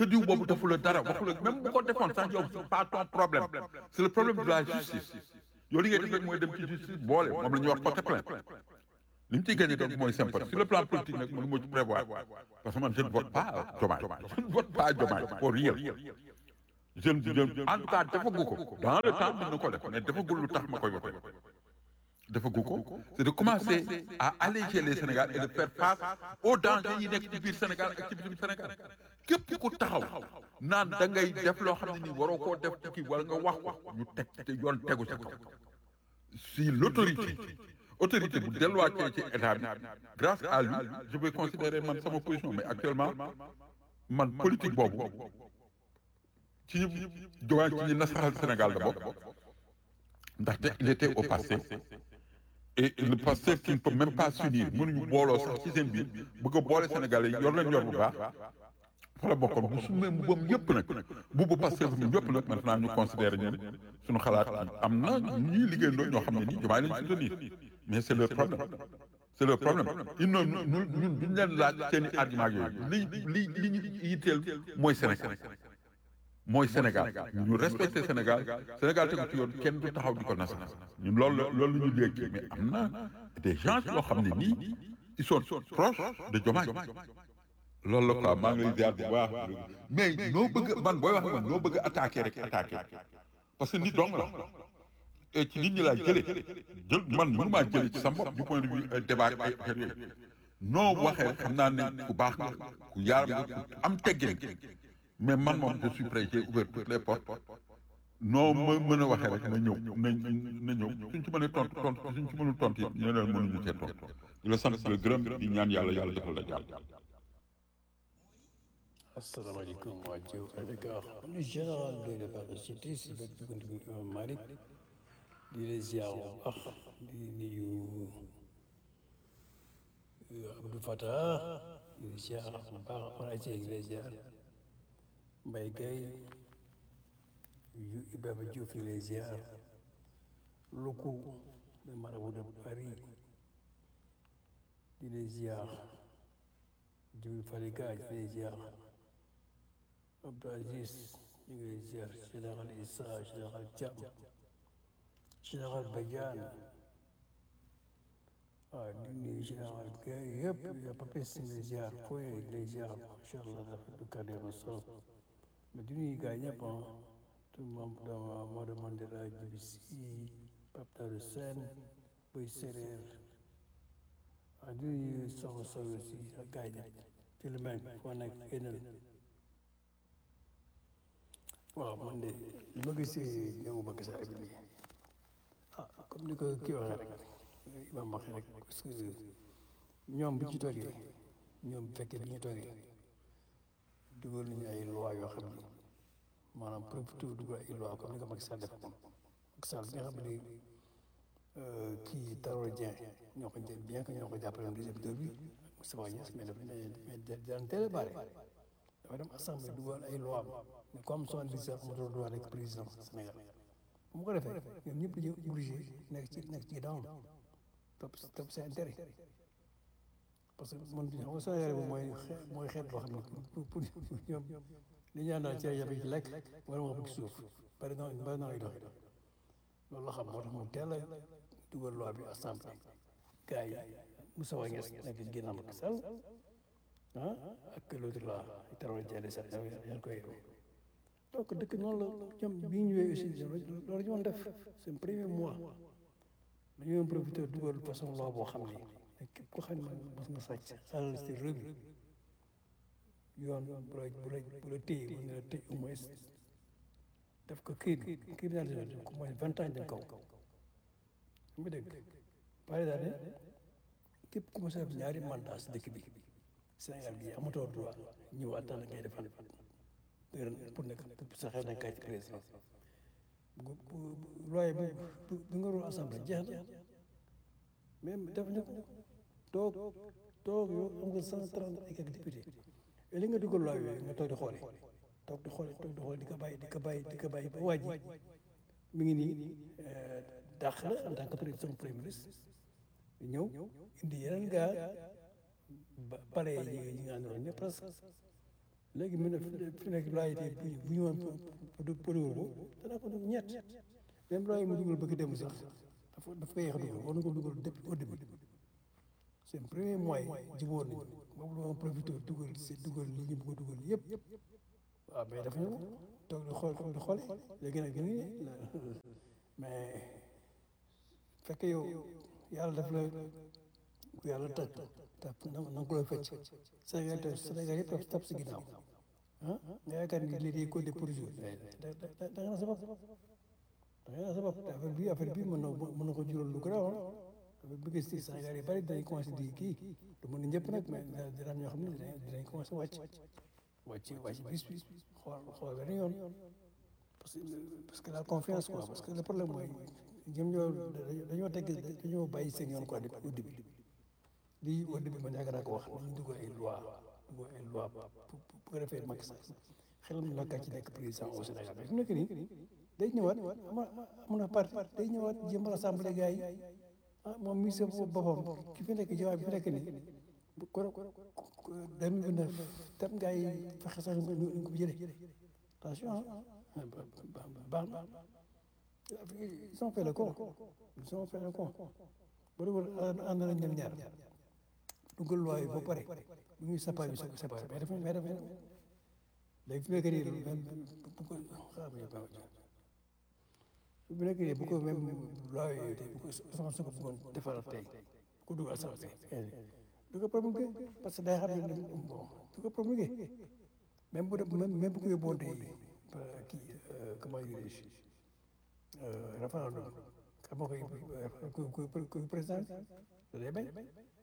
te diw boobu defu la dara waxu la même bu ko defoon sax yow c'est pas ton problème c'est le problème de la justice yow li ngay def rek mooy dem ci justice boole moom la ñuy wax porter plainte li ñu ciy gagné donc mooy sympathie sur le plan politique nag mënu ma ci prévoir parce que man je ne vote pas Diomaye je ne vote pas Diomaye pour rien je ne je en tout cas defagu ko dans le temps mën na ko def mais defagul lu tax ma koy voté defagu ko c'est de commencer à alléger les Sénégal et de faire face aux dangers yi nekk ci biir Sénégal ak ci biir Sénégal képp ku taxaw naan da ngay def loo xam ne nii waroo koo def ci kii wala nga wax wax ñu teg te yoon tegu sa kaw si l'autorité autorité bu delluwaatee ci état bi grâce à lui je vais considérer man sama position mais actuellement man politique boobu ci ñu jowaay ci ñu nasaxal Sénégal la bokk ndaxte il était au passé et le passé qui ne peut même pas s'unir mënuñu booloo sax ci seen biir bëgg a boole Sénégalais yi yor leen yor bu baax fa la bokkoon bu su mee mbubbam yëpp nag bubbu passé fu mu yëpp nag maintenant ñu considérer ñeen suñu xalaat am na ñuy liggéeyandoo ñoo xam ne nii jomaay lañ soutenir mais c'est leur problème c'est leur problème il non ñun ñun duñ leen laaj seen i argument yooyu li li li ñu yitteel mooy Sénégal mooy Sénégal ñu respecté Sénégal Sénégal tegu ci yoon kenn du taxaw di ko nasa ñun loolu loolu la ñu léegi mais am na des gens yoo xam ne nii ils sont proches de Diomaye loolu la quoi maa ngi lay ziar bu baax mais noo bëgg man booy wax man noo bëgg attaqué rek attaqué parce que nit dong la et ci nit ñi laa jëlee jël man mënumaa jëlee ci sa bopp du point de vue débat ay affaire yooyu noo waxee rek xam naa ne ku baax nga ku yaar nga ku am teggin mais man moom je suis prêt j'ai ouvert toutes les portes noo ma mën a waxee rek na ñëw na na ñëw suñ ci mënee tontu tontu suñ ci mënul tontu it ñeneen mënuñu cee tontu di la sant di la gërëm di ñaan yàlla yàlla defal la jàll. asalaamaaleykum waa Diop Dakar man le général de la parachute si bët bi konti Imam Malick di la ziar bu baax di nuyu Abdou Fatah di la ziar bu baax Faraje di la ziar Mbaye Gueye Ibrahima Diouf di la ziar Loko le marabout de Paris di la ziar Djibril Falika di la ziar Abdou Aziz ñu ngi lay ziar général Issa général Thiam général Badiane waaw di nuyu général Gaye yëpp ya papes ñu ngi lay ziar fooy di lay ziar macha allah dafa du kaddu ma sol mais di nuyu gars ñëpp ah tout membre dama Maodo Mandela Djibi Sy Pape Darou Sène Boy Séréer waaw di nuyu soxna Sow aussi ak gars yi ci lu mel foo nekk génnal waaw man de li ma gisee ñëw ma gis abi nii ah comme ni ko kii waxee rek imam waxee rek parce que ñoom bi ñu toogee ñoom bu fekkee bi ñu toogee dugal nañu ay loi yoo xam ne maanaam profité dugal ay loi comme ni ko Macky Sall def moom Macky Sall bi nga xam ne kii Tanor Dieng ñoo ko jël bien que ñoo ko jàppale woon deuxième tour bi Moustapha Niasse mais dafa mais daan teel a bare dafa dem assemblée dugal ay loi mais comme soixante-dix ans amatul droit nekk président Sénégal bu mu ko defee ñoom ñëpp dañuy obligé nekk ci nekk ci ginnaaw topp topp seen intérêt parce que man xam nga Sénégal bi mooy mooy xeet boo xam ne pour pour ñoom li ñu naan cee yabe ci lekk wala moo ko ci suuf bari na bari na ay dox loolu la xam moo tax mu teel a dugal loi bi assemblée gars yi Moussa Niasse nekk ci ginnaaw Macky Sall ah ak l'autre là Tanor Dieng de sax yaa koy donc dëkk noonu la ñoom bi ñu ñëwee aussi loolu ñu woon def seen premier mois dañu doon profité dugal façon loi boo xam ne képp ko xam ne mos nga sàcc alal si réew mi yoon bu la bu la bu la téye mën na la tëj au moins def ko crime criminalité def ko moins vingt ans jëm kaw mu dégg pare daal ne képp ku mos a def ñaari mandat si dëkk bi Sénégal gi amatoo droit ñëw attendre ngay defal pour nekk pour sa xel nekk ci président bu bu looy bu bu nga doon assemblée jeex na même def ñu ko toog toog yow am nga cent trente et quelques députés et li nga dugal looy yooyu nga toog di xoole toog di xoole toog di xoole di ko bàyyi di ko bàyyi di ko bàyyi ba waa ji mi ngi nii dàq la en tant que président premier ministre ñëw indi yeneen gaa ba pare yi ñi nga àndaloon ñëpp presque léegi mu ne fi nekk looy tey bu bu ñu woon pour pour ko danaa ko def ñett même looy mu dugal bëgg dem sax dafa dafa koy yéex a dugal war na ko dugal depuis au début seen premier mois jubóor nañu moom la ma profité dugal si dugal li ñu bëgg a dugal yëpp waaw mais dafa ñëw toog di xool toog di xoole léegi nag gën mais fekk yow yàlla daf la ku yàlla tàgg tàpp na nga ko la fecc Sénégal te Sénégal yëpp tap tap si ginnaaw ah nga yaakaar ni lii day compter pour jour da da da nga na sa bopp da nga na sa bopp te affaire bi affaire bi mën na mën na ko jural lu garaaw affaire bi gis ci Sénégal yi bari dinañ commencé di kii du mën ñëpp nag mais dina am ñoo xam ne dinañ dinañ commencé wàcc wàcc wàcc bis bis xool xool benn yoon parce que parce que la confiance quoi parce que le problème mooy ñoom ñoo dañoo teg dañoo bàyyi seen yoon quoi depuis au début lii au début man yàgg naa ko wax dañu dugal ay loi dugal ay loi bu ko defee Macky Sall xelam na kàcc nekk président au Sénégal mais fi mu nekk nii day ñëwaat ama am na parti day ñëwaat jéem a rassemblé gars yi ah moom mi sa boppam ki fi nekk jawaab bi fi nekk nii bu ko deux mille vingt neuf tam gars yi fexe sax ñu ñu ko jëlee attention baax na ils ont fait le con ils ont fait le con ba dugal ànd nañ ñoom ñaar dugal loi yi ba pare bu ñuy séparé bi séparé mais dafa mais dafa léegi fi nekk nii même bu ko xam bu nekk nii bu ko même loi yooyu tey bu ko soxna su ko bëggoon defaral tey bu ko dugal assemblée du ko promulgué parce que day xam ne bon du ko promulgué même bu dee même même bu ko yóbbuwoon tey kii comment dirais-je référendum xam nga koy koy koy président da day bañ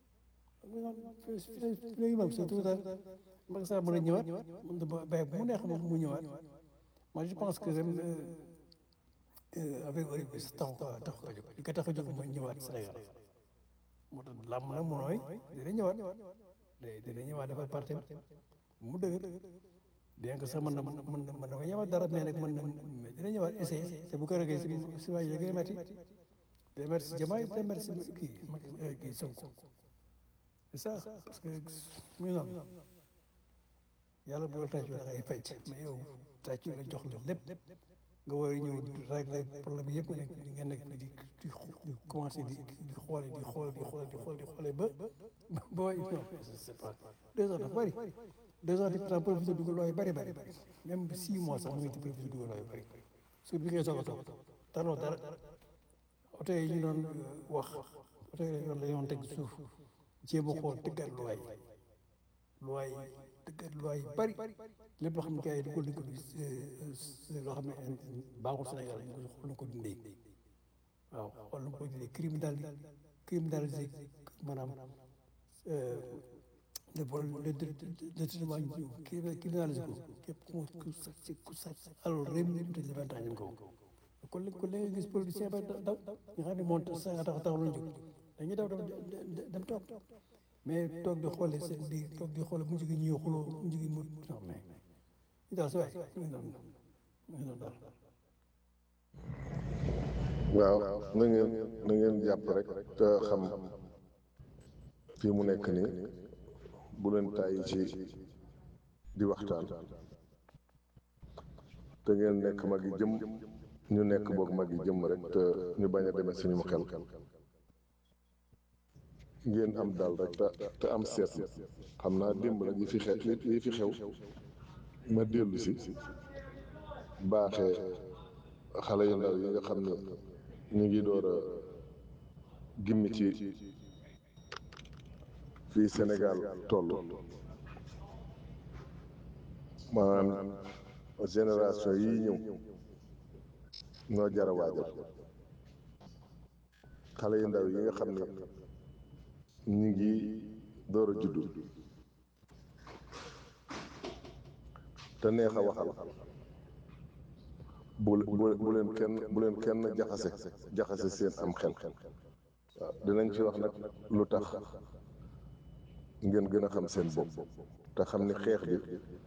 léegi moom c'est tout ça Macky Sall mën a ñëwaat mën na bay bu mu neex moom mu ñëwaat moi je pense que même avec Olivier bi taxu ko taxu ko jóg li ko tax a jóg mooy ñëwaat Sénégal moo tax làmm nag mu nooy dina ñëwaat dina ñëwaat dafa parti mu dëgër bien que sax mën na mën na mën na mën na ko ñëwaat dara mais nag mën na dina ñëwaat essayé te bu ko regee si si waa yi gën a métti day métti si Diomaye day métti si kii kii Sonko c'est ça parce que muy noonu yàlla bu la tàccoo da ngay fecc mais yow tàccu la jox la lépp nga war a ñëw régler problème yëpp nga nekk nga nekk di di di commencé di di xoole di xoole di xoole di xoole di xoole ba ba waay non c'est pas deux ans dafa bëri deux ans di pourtant profité dugal looy bëri bëri bëri même six mois sax mu ngi ci profité dugal looy bëri sur bi ngay soog a toog taloo dara oto yi ñu doon wax oto yi yoon la yoon teg suuf jéem a xool tëggat looy looy tëggat looy bëri lépp loo xam ne gars yi dugal nañ ko loo xam ne baaxul Sénégal ñu ko xool na ko dindee waaw xool na ko dindee criminal criminalisé maanaam le vol le détournement ñu criminalisé ko képp ku ku sàcc ku sàcc alors réew mi ñu tëj vingt ans ñu ko kon li kon li nga gis politicien ba daw nga xam ne moom sa tax taxaw lañu jóg dañuy daw dem toog mais toog di xoole seen di toog di xoole mu jigi ñuy xuloo mu jigi mu non mais ñu daal si waay mu ngi noonu mu ngi noonu daal waaw na ngeen na ngeen jàpp rek te xam fii mu nekk nii bu leen tàyyi ci di waxtaan te ngeen nekk mag yi jëm ñu nekk boog mag yi jëm rek te ñu bañ a demee suñu xel ngeen am daal rek te te am seetlu xam naa démb nag yi fi xew yi fi xew ma dellu si baaxee xale yu ndaw yi nga xam ne ñu ngi door a gimmi ci fii Sénégal toll maanaam génération yii ñëw ñoo jar a waajal xale yu ndaw yi nga xam ne ñu ngi door a juddu te neex a waxal bu bu bu leen kenn bu leen kenn jaxase jaxase seen am xel waaw dinañ ci wax nag lu tax ngeen gën a xam seen bopp te xam ni xeex bi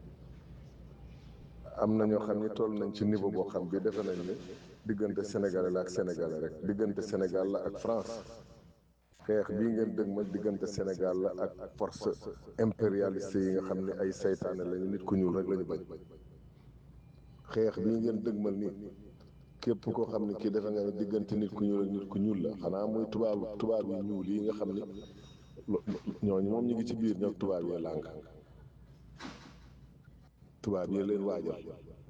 am na ñoo xam ni toll nañ ci niveau boo xam bi defe nañ ne diggante Sénégalais la ak Sénégalais rek diggante Sénégal la ak France xeex bii ngeen dëgmal diggante Sénégal la ak force impérialiste yi nga xam ne ay saytaane lañu nit ku ñuul rek lañu bañ xeex bii ngeen dëgmal nii képp koo xam ne kii defe nga ne diggante nit ku ñuul ak nit ku ñuul la xanaa muy tubaab tubaab yi ñuul yi nga xam ne lo- ñooñu moom ñu ngi ci biir ñoom tubaab yee làng tubaab yee leen waajal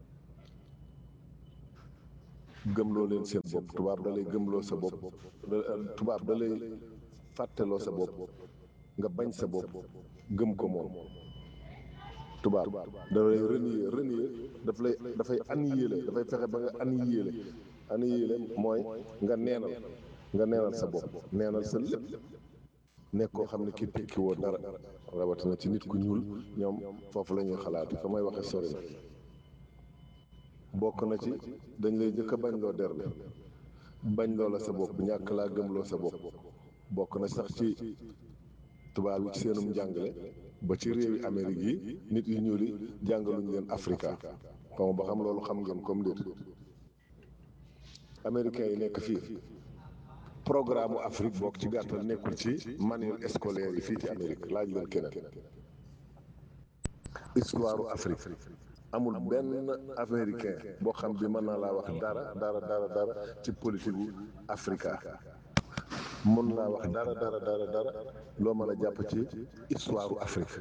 gëmloo leen seen bopp tubaab da lay gëmloo sa bopp da- tubaab da lay fàtteloo sa bopp nga bañ sa bopp gëm ko moom tubaab da lay renier renier daf lay dafay annihiler dafay fexe ba nga annihiler annihiler mooy nga neenal nga neenal sa bopp neenal sa lépp nekk koo xam ne ki tekki woo dara rawatina ci nit ku ñuul ñoom foofu la ñuy xalaat fa may waxe sori na bokk na ci dañ lay jëkk a bañ loo der bi bañ loo la sa bopp ñàkk laa gëmloo sa bopp bokk na sax ci tubaab yi ci seenum njàngale ba ci réewi Amérique yi nit yu ñuul yi jàngaluñ leen Afrika xaw ba xam loolu xam ngeen comme déet américains yi nekk fii programme Afrique bokk ci gàttal nekkul ci manuel scolaire yi fii ci Amérique laaj leen keneen histoire Afrique amul benn américain boo xam bi mën naa laa wax dara dara dara dara ci politique gu Afrika mën naa wax dara dara dara dara loo mën a jàpp ci histoire Afrique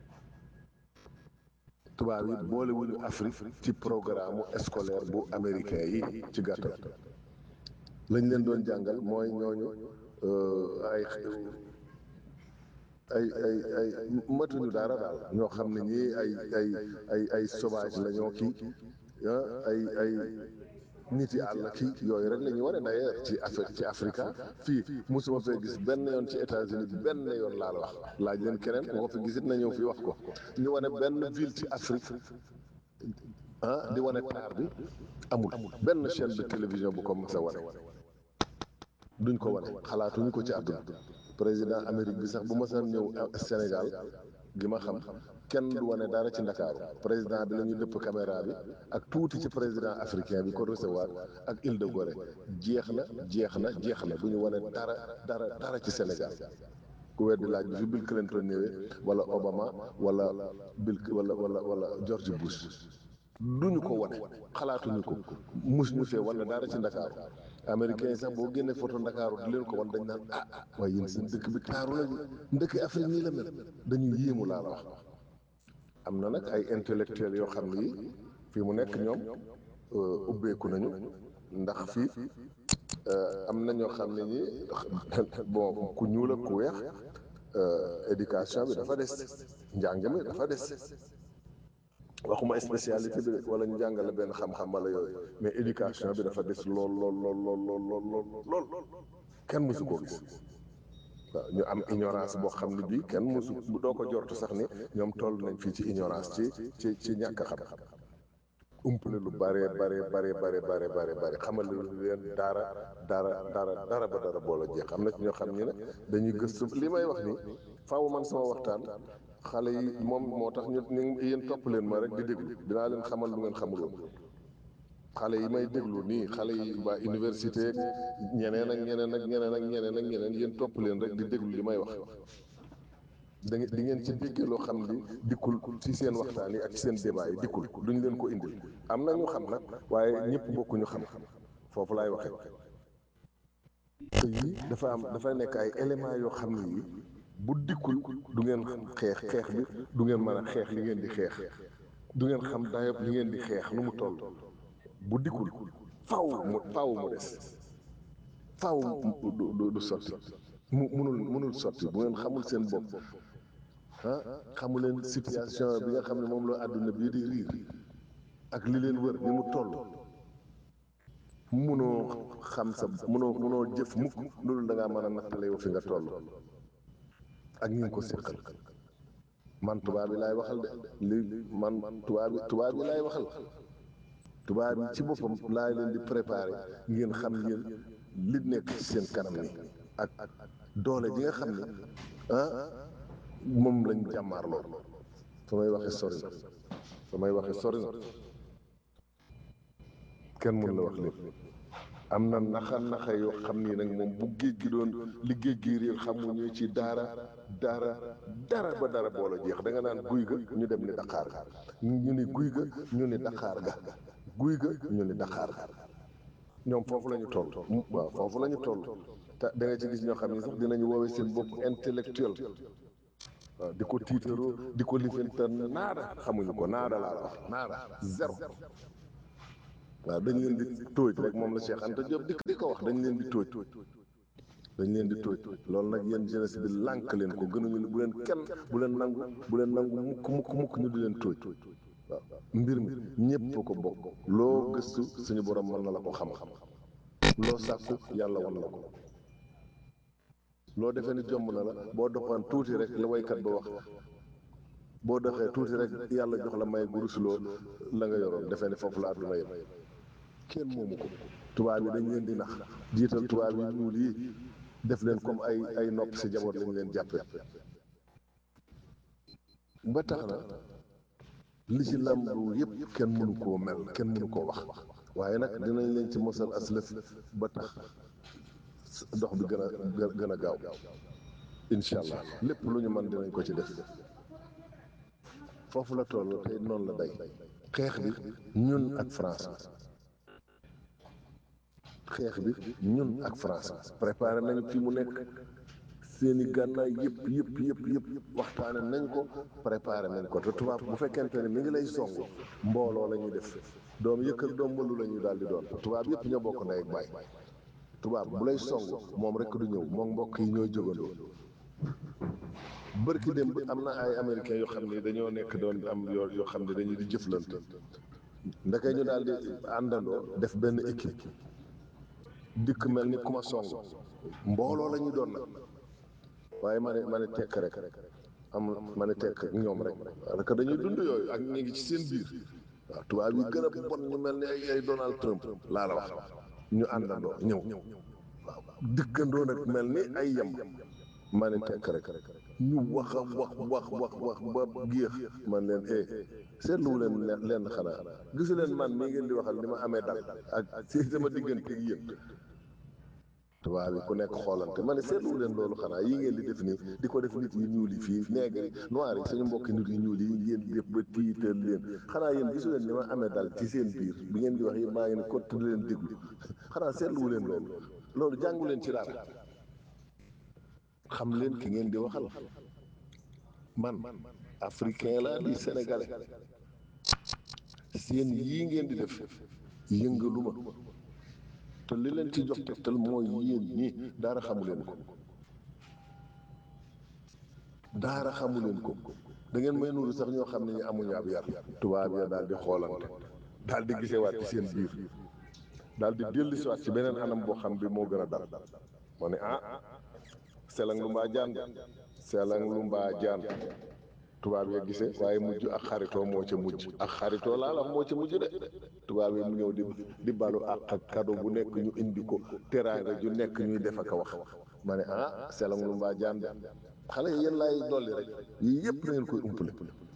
tubaab yi boolewuñu Afrique ci programme scolaire bu américain yi ci gàttal lañ leen doon jàngal mooy ñooñu ay ay ay ay matuñu dara daal ñoo xam ne ñii ay ay ay ay sauvage la ñoo kii ay ay nit yi àll kii yooyu rek la ñuy wane d'ailleurs ci Afrique ci Afrika fii mosuma fee gis benn yoon ci États-Unis benn yoon laa la wax laaj leen keneen ku ko fi gisit na ñëw fii wax ko ñu wane benn ville ci Afrique ah di wane taar bi amul benn chaîne de télévision bu ko mës a wane duñ ko wane xalaatuñu ko ci àdduna président Amérique bi sax bu ma saan ñëw Sénégal gi ma xam kenn du wane dara ci Ndakaaru président bi la ñuy dëpp caméra bi ak tuuti ci président africain bi ko recevoir ak Île de Gorée jeex na jeex na jeex na du ñu wane dara dara dara ci Sénégal ku weddi laaj bi fi Bill Clinton ñëwee wala Obama wala Bill wala wala wala George Bush duñu ko wane xalaatuñu ko mus ñu fee wane dara ci Ndakaaru américains yi sax boo génnee photo Ndakaaru di leen ko wan dañ naan ah waaye yéen seen dëkk bi taaru lañu ndëkk Afrique nii la mel dañu yéemu laa la wax am na nag ay intellectuels yoo xam ne yi fii mu nekk ñoom ubbeeku nañu ndax fii am na ñoo xam ne ñi bon ku ñuul ak ku weex éducation bi dafa des njàng mi dafa des waxuma spécialité bi wala ñu jàngale benn xam-xam wala yooyu mais éducation bi dafa des lool lool lool lool lool lool lool lool kenn mësu koo gis waaw ñu am ignorance boo xam ne bii kenn mësu doo ko jortu sax ni ñoom toll nañ fii ci ignorance ci ci ci ñàkk a xam umpale lu bare bare bare bare bare bare bare xamal leen dara dara dara dara ba dara boola jeex am na ci ñoo xam ñi ne dañuy gëstu li may wax ni faaw man sama waxtaan xale yi moom moo tax ñu ñu yéen topp leen ma rek di déglu dinaa leen xamal lu ngeen xamuloon xale yi may déglu nii xale yi waa université ñeneen ak ñeneen ak ñeneen ak ñeneen ak ñeneen yéen topp leen rek di déglu li may wax da ngeen di ngeen ci déggee loo xam ni dikkul ci seen waxtaan yi ak ci seen débat yi dikkul duñ leen ko indil am na ñu xam nag waaye ñëpp bokkuñu xam foofu laay waxee te yii dafa am dafay nekk ay éléments yoo xam ne yi bu dikkul du ngeen xeex xeex bi du ngeen mën a xeex li ngeen di xeex du ngeen xam dayob li ngeen di xeex nu mu toll bu dikkul faw mu faw mu des faw du du sotti mu munul munul sotti bu ngeen xamul seen bopp ah xamu leen situation bi nga xam ne moom la àdduna bii di riir ak li leen wër ni mu toll munoo xam sa munoo munoo jëf mukk loolu da ngaa mën a nattale yow fi nga toll ak ñi ngi ko séqal man tubaab bi laay waxal de li man tubaab bi tubaab bi laay waxal tubaab bi ci boppam laay leen di préparer ngeen xam ngeen li nekk ci seen kanam ni ak doole ji nga xam ne ah moom lañ jàmmaarloo fa may waxe sori na fa may waxe sori na kenn mun la wax lépp am na naxa naxa yoo xam ni nag moom bu géej gi doon li géej gi réer xamuñu ci dara dara dara ba dara boola jeex da nga naan guy ga ñu dem ni Dakar ga ñu ni guy ga ñu ni Dakar ga guy ga ñu ni Dakar ga ñoom foofu la ñu toll waaw foofu la ñu toll te da nga ci gis ñoo xam ni sax dinañu woowee seen bopp intellectuel waaw di ko tiitaroo di ko lifanta naada xamuñu ko naada laa la wax naada zéro waaw dañ leen di tóoj rek moom la Cheikh Anta Diop di di ko wax dañ leen di tóoj dañ leen di tóoj loolu nag yéen jeunesse bi lànk leen ko gënuñu bu leen kenn bu leen nangu bu leen nangu mukk mukk mukk ñu di leen tóoj waaw mbir mi ñépp ko bokk loo gëstu suñu borom mën na la ko xam-xam loo sàkku yàlla wan la ko loo defee ni jomb na la boo doxoon tuuti rek la waykat ba wax boo doxee tuuti rek yàlla jox la may gurusuloo la nga yoroon defee ni foofu la àdduna yem kenn moomu ko tubaab yi dañ leen di nax jiital tubaab yi ñuul yi def leen comme ay ay nopp si jaboot lañ leen jàppee ba tax na li ci làmbu yëpp kenn mënu koo mel kenn mënu koo wax waaye nag dinañ leen ci mosal aslëf ba tax dox bi gën a gën a gaaw incha allah lépp lu ñu mën dinañ ko ci def foofu la toll tey noonu la day xeex bi ñun ak France xeex bi ñun ak France préparé nañ fi mu nekk seeni gànnaay yëpp yëpp yëpp yëpp waxtaane nañ ko préparé nañ ko te tubaab bu fekkente ne mi ngi lay song mbooloo la ñuy def doom yëkkal doom mbalu la ñuy daal di doon tubaab yëpp ñoo bokk ndey ak baay tubaab bu lay song moom rek du ñëw moom mbokk yi ñooy jógandoo bërki dem am na ay américains yoo xam ne dañoo nekk doon am yoo yoo xam ne dañuy di jëflante ndeke ñu daal di àndandoo def benn équipe dikk mel ni ku ma song mbooloo la ñu doon nag waaye ma ne ma ne tekk rek am ma ne tekk ak ñoom rek parce que dañuy dund yooyu ak ñu ngi ci seen biir waaw tubaab yi gën a bon ñu mel ni ay ay Donald Trump laa la wax ñu àndandoo ñëw waaw dikkandoo nag mel ni ay yem ma ne tekk rek ñu wax a wax wax wax wax ba géex man leen eh seetluwu leen leen xanaa gisu leen man mii ngeen di waxal ni ma amee dal ak si sama diggante ak yéen tubaab yi ku nekk xoolante ma ne seetluwu leen loolu xanaa yi ngeen di def nii di ko def nit yi ñuul yi fii nègre yi noir yi suñu mbokki nit yi ñuul yi ngeen def ba tiital leen xanaa yéen gisu leen ni ma amee dal ci seen biir bi ngeen di wax yéen maa ngi ne kott di leen déglu xanaa seetluwu leen loolu loolu jàngu leen ci dara xam leen ki ngeen di waxal man africain laa di sénégalais seen yii ngeen di def yëngaluma te li leen ci jox tegtal mooy yéen ñii daara xamu leen ko daara xamu leen ko da ngeen may nuru sax ñoo xam ne ñu amuñu ab yar tubaab ya daal di xoolante daal di gisewaat ci seen biir daal di dellusiwaat ci beneen anam boo xam bi moo gën a dal moo ne ah selang lu mbaa jaan selang lu mbaa jaan tubaab ya gisee waaye mujj ak xaritoo moo ca mujj ak xaritoo laa la moo ca mujj de tubaab yi mu ñëw di di balu ak ak kado bu nekk ñu indi ko teraanga ju nekk ñuy def ak a wax ma ne ah selang lu mbaa jaan de xale yi yéen laay dolli rek yii yëpp na ngeen koy umpale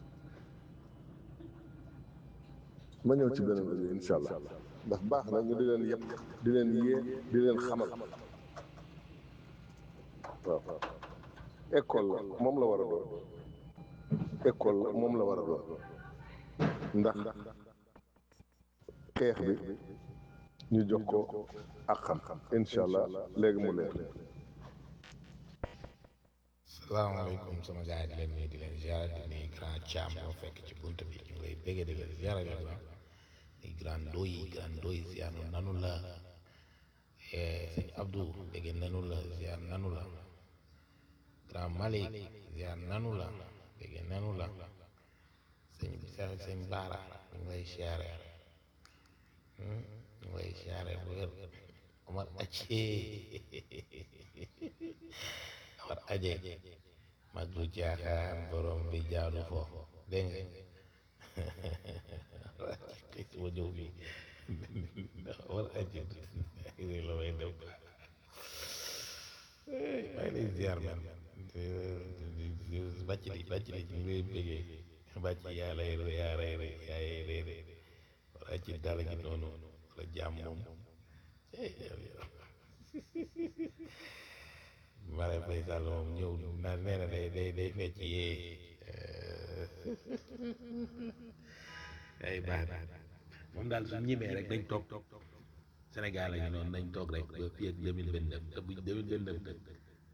ma ñëw ci beneen rajo incha allah ndax baax na ñu di leen yëpp di leen yee di leen xamal waaw école la moom la war a doon école la moom la war a doon ndax xeex bi ñu jox ko ak xam-xam incha allah léegi mu leer salaamaaleykum sama gars yi di leen nuyu di leen ziara di nuyu grand Thiam moo fekk ci bunt bi ñu lay bëgg di leen ziara leen ba di grand Ndoye grand Ndoye ziar nanu la sëñ Abdou bëgg nanu la ziar nanu la grand Malick ziar nanu la bëgg nanu la sëñ sëñ Baara ñu ngi lay ziare ñu ngi lay ziare bu wér Omar Acce Omar Aje mag du jaaxaan borom bi jaadu foofu dégg nga suma ñëw bi Omar Aje la may dem maa ngi lay ziar man bàcc li bàcc li ñu ngi lay bëggee bàcc yaa lay yaa lay yaa lay Omar Aje dara gi noonu wala jaam moom Marème Faye Sall moom ñëw na nee na day day day fecc yee ay baax na moom daal su ñimee rek dañ toog Sénégal la ñu noonu nañ toog rek ba fii ak deux mille vingt neuf te buñ deux mille vingt neuf nag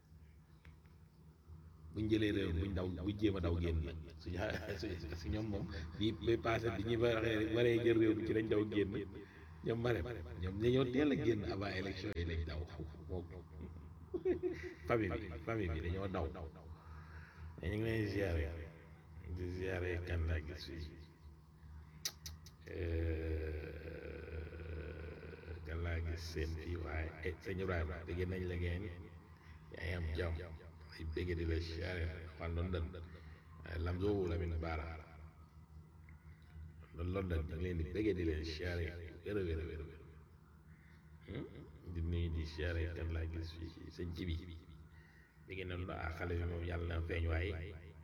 buñ jëlee réew buñ daw buñ jéem a daw génn nag suñu su ñoom moom bii ba passé bi ñuy waree waree jël réew bi ci lañ daw génn ñoom Marème ñoom dañoo teel a génn avant élection yi lañ daw moom famille bi famille bi dañoo daw mais ñu ngi lay ziare di ziare kan laa gis fii kan laa gis seen fii waaye eh sëñ Ibrahima dégg nañ la ngeen yaa ngi am jàmm ay bëgg di la ziare fan London Lamzo Lamine Bara London ñu ngi leen di bëgg di leen ziare wér a wér a wér a wér di nuyu di ziare kan laa gis fii sëñ ci bi dégg nañ la ah xale bi moom yàlla na feeñ waaye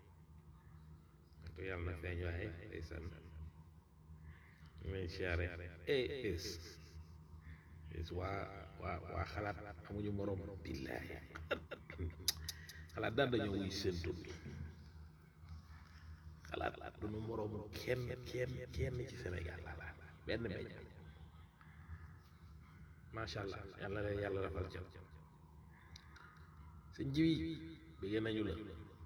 ko yàlla na feeñ waaye ndeysaan may siyaare es es waa waa waa xalaat amuñu morom billaahi xalaat daan dañoo wuy seen tur bi xalaat duñu morom kenn kenn kenn ci Sénégal la la benn meñ macha allah yàlla leen yàlla rafal ca sëñ jiwi bëgg nañu la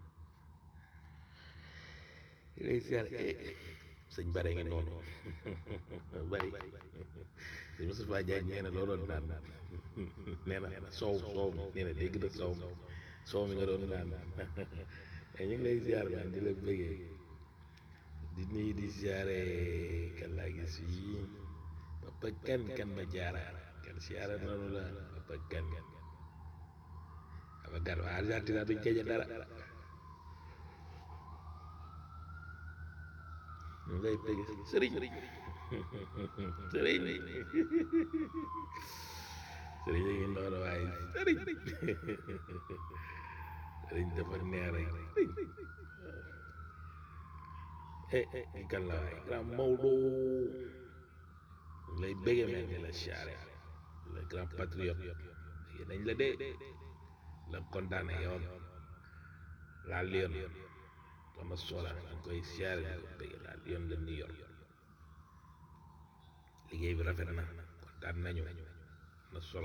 lay siyaare sëñ bare ngi noonu bari sëñ Moustapha Diagne nee na looloon naan nee na soow soow mi nee na dégg na soow mi soow mi nga doon naan mais ñu ngi lay ziar man di la bëggee di nuyu di ziare kan laa gis fii papa kan kan ma jaara kan ziara noonu la papa kan papa kan waa Argentina duñ gañe dara ñu lay bëgg sëriñ sëriñ sëriñ sëriñ yi ngi noonu waaye sëriñ sëriñ dafa neex rek eh eh kan la waaye grand Maodo ñu lay bëgg mel ni la siyaare le grand patriote yi dañ la dee la condamné yoon la lion sama sola nga koy siyaare ko bëgg la lion de New York liggéey bi rafet na kontaan nañu na solo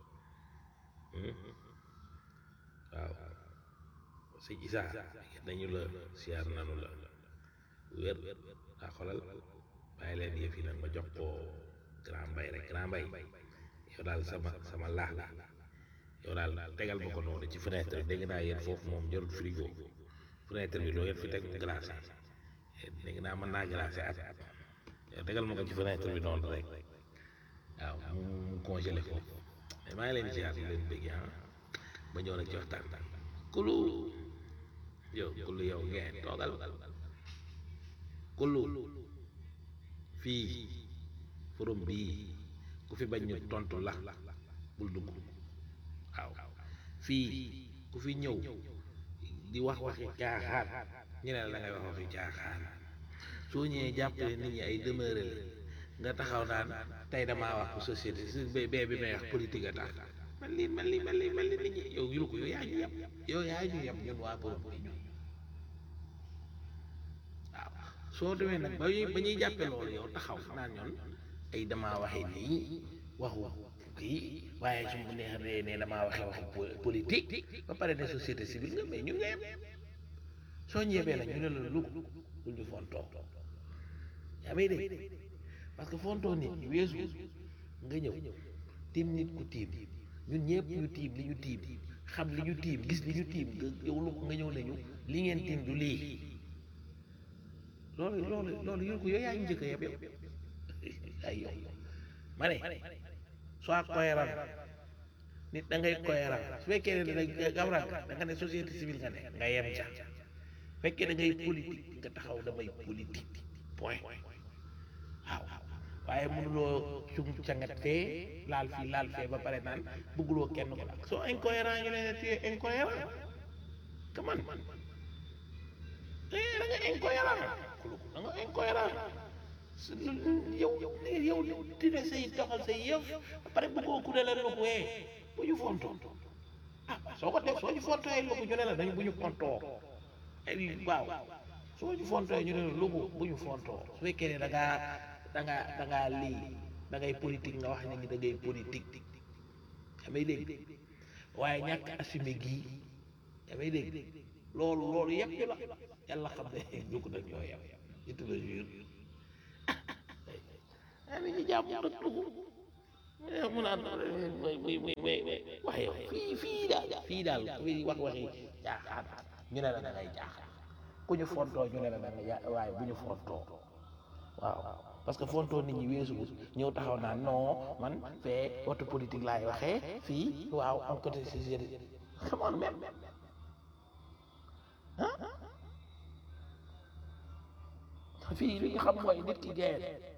waaw sëñ Isa dañu la siyaar nanu la wér waa xolal bàyyi leen yëf yi nag ma jox ko grand mbay rek grand mbay yow daal sama sama laax la yow daal tegal ma ko noonu ci fenêtre bi dégg naa yéen foofu moom jarul frigo fenêtre bi loo ngeen fi teg mu glacé dégg naa mën naa glacé at yow tegal ma ko ci fenêtre bi noonu rek waaw mu mu congelé foofu mais maa ngi leen ziar di leen bëgg ah ba ñëw nag ci waxtaan kulu yow kulu yow ngeen toogal kulu fii forum bii ku fi bañ ñu tontu la bul dugg waaw fii ku fi ñëw di wax waxi caaxaan ñu ne la da ngay wax waxi caaxaan soo ñëwee jàppale nit ñi ay demeure la nga taxaw naan tey damaa wax pour société si bee bee bi may wax politique a tax man lii man lii man lii man lii nit ñi yow yuru ko yow yaa ñu yem yow yaa ñu yem ñun waa borom bi ñun waaw soo demee nag ba ñuy ba ñuy jàppe loolu yow taxaw naan ñoon ay damaa waxee nii waxu kii waaye su ma neexee ne damaa waxee waxu politique ba pare ne société civile nga mais ñun nga yem soo ñeebee nag ñu ne la lug bul ñu fontoo yaa may dégg parce que fontoo nit weesu nga ñëw tiim nit ku tiim ñun ñëpp ñu tiim li ñu tiim xam li ñu tiim gis li ñu tiim nga yow lu nga ñëw nañu li ngeen tiim du lii loolu loolu loolu yor ko yow yaa ngi njëkk a yeb yow ay yow ma ne soit cohérent nit da ngay cohérent su fekkee ne da gawran da nga ne société civile nga ne nga yem ca fekkee da ngay politique nga taxaw damay politique point waaw waaye mënuloo cum cangat fee laal fii laal fee ba pare naan bëgguloo kenn ko nag soo incohérent ñu ne tu es incohérent que man eh da nga incohérent da nga incohérent yow yow dina say doxal say yëf pare bëggoo ku ne la loxo ee bu ñu fontoo ah soo ko def soo ñu fontoo ay loxo ñu ne la dañ bu ñu fontoo ay waaw soo ñu fontoo ñu ne la loxo bu ñu fontoo su fekkee ne da ngaa da ngaa da ngaa lii da ngay politique nga wax ne ni da ngay politique damay dégg waaye ñàkk assumé gii damay dégg loolu loolu yëpp ñu la yàlla xam ne dugg nag ñoo yem ñu tudd jur ah nit ñi jàmm nag dugg mu naan muy muy muy muy waaye fii fii daal fii daal fii wax waxi jaaxaan ñu ne la da ngay jaaxaan ku ñu fontoo ñu ne la da ngay ja waaye bu ñu fontoo waaw parce que fontoo nit ñi weesu ñëw taxaw naan non man fee wotu politique laay waxee fii waaw am côté société come on même ah fii li ñu xam mooy nit ki dee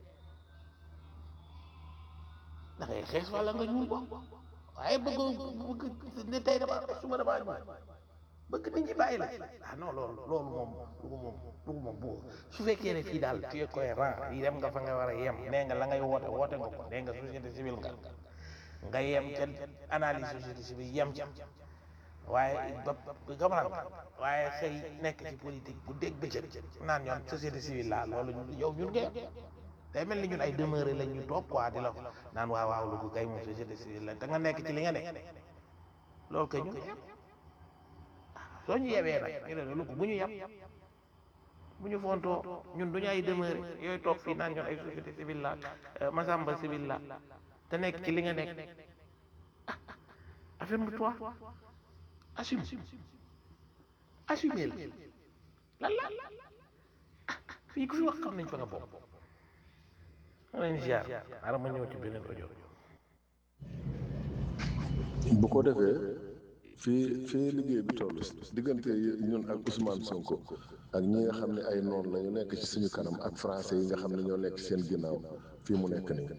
da ngay xees wala nga ñuul ko waaye bëgg bëgg ne tey dama suba dama ñuul bëgg nit ñi bàyyi la ah non loolu loolu moom dugu moom dugu moom bu su fekkee ne fii daal tu es cohérent yi dem nga fa nga war a yem nee nga la ngay woote woote nga ko nee nga société civile nga nga yem ca analyse société civile yem ca waaye ba gamaran waaye xëy nekk ci politique bu dégg bëccëg naan ñoom société civile la loolu yow ñun nga day mel ni ñun ay demeuré lañ ñu toog quoi di la naan waaw waaw lu ko kay moom société civile la te nga nekk ci li nga nekk loolu kay ñun soo ñu yebee nag ñu ne lu ko bu ñu yem bu ñu fontoo ñun duñu ay demeuré yooyu toog fii naan ñun ay société civile la masamba civile la te nekk ci li nga nekk ah affirme-toi assume assume la lan la ah fii ku fi wax xam nañ fa nga bokk ma leen ziar xaaral ma ñëw ci beneen audio bu ko defee fii fii liggéey bi toll diggante ñun ak Ousmane Sonko ak ñi nga xam ne ay noon la ñu nekk ci suñu kanam ak français yi nga xam ne ñoo nekk seen ginnaaw fii mu nekk nii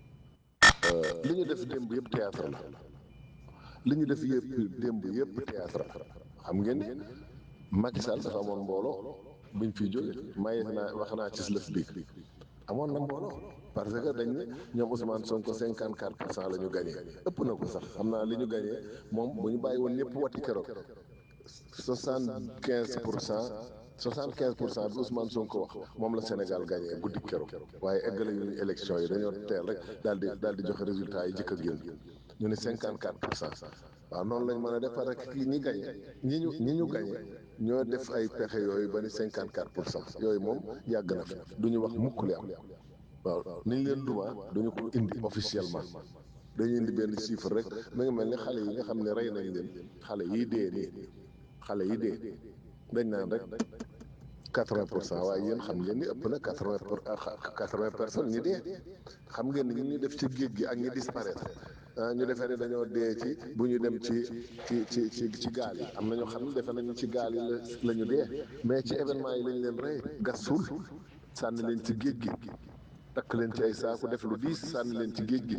li ñu def démb yëpp théâtre la li ñu def yëpp démb yëpp théâtre la xam ngeen ni Macky Sall dafa amoon mbooloo buñ fiy jóge maye naa wax naa ci lëf bi amoon na mbooloo parce que dañ ne ñoom Ousmane Sonko cinquante quatre pour cent la ñu gagné ëpp na ko sax xam naa li ñu gagné moom bu ñu bàyyi woon ñëpp wati keroog soixante quinze pour cent soixante quinze pour cent bi Ousmane Sonko wax moom la Sénégal gagné guddi keroog waaye eggale yu ñu élection yi dañoo teel rek daal di daal di joxe résultat yi jëkk a génn ñu ne cinquante quatre pour cent waaw noonu lañ mën a def parce que kii ñi gagné ñi ñu ñi ñu gagné ñoo def ay pexe yooyu ba ni cinquante quatre pour cent yooyu moom yàgg na fi du ñu wax mukk li am waaw ni ñu leen duma duñu ko indi officiellement dañuy indi benn chiffre rek ma ngi mel ni xale yi nga xam ne rey nañ leen xale yi dee nii xale yi dee dañ naan rek quatre-vingt pour cent waaye yéen xam ngeen ni ëpp na quatre-vingt pour quatre-vingt personnes ñi dee xam ngeen ni ñu def ci géej gi ak ñi disparaître ah ñu defee ne dañoo dee ci bu ñu dem ci ci ci ci ci gaal yi am na ñoo xam ne defe nañu ci gaal yi la la ñu dee mais ci événement yi lañ leen rey gas suul sànni leen ci géej gi takk leen ci ay saaku def lu diis sànni leen ci géej gi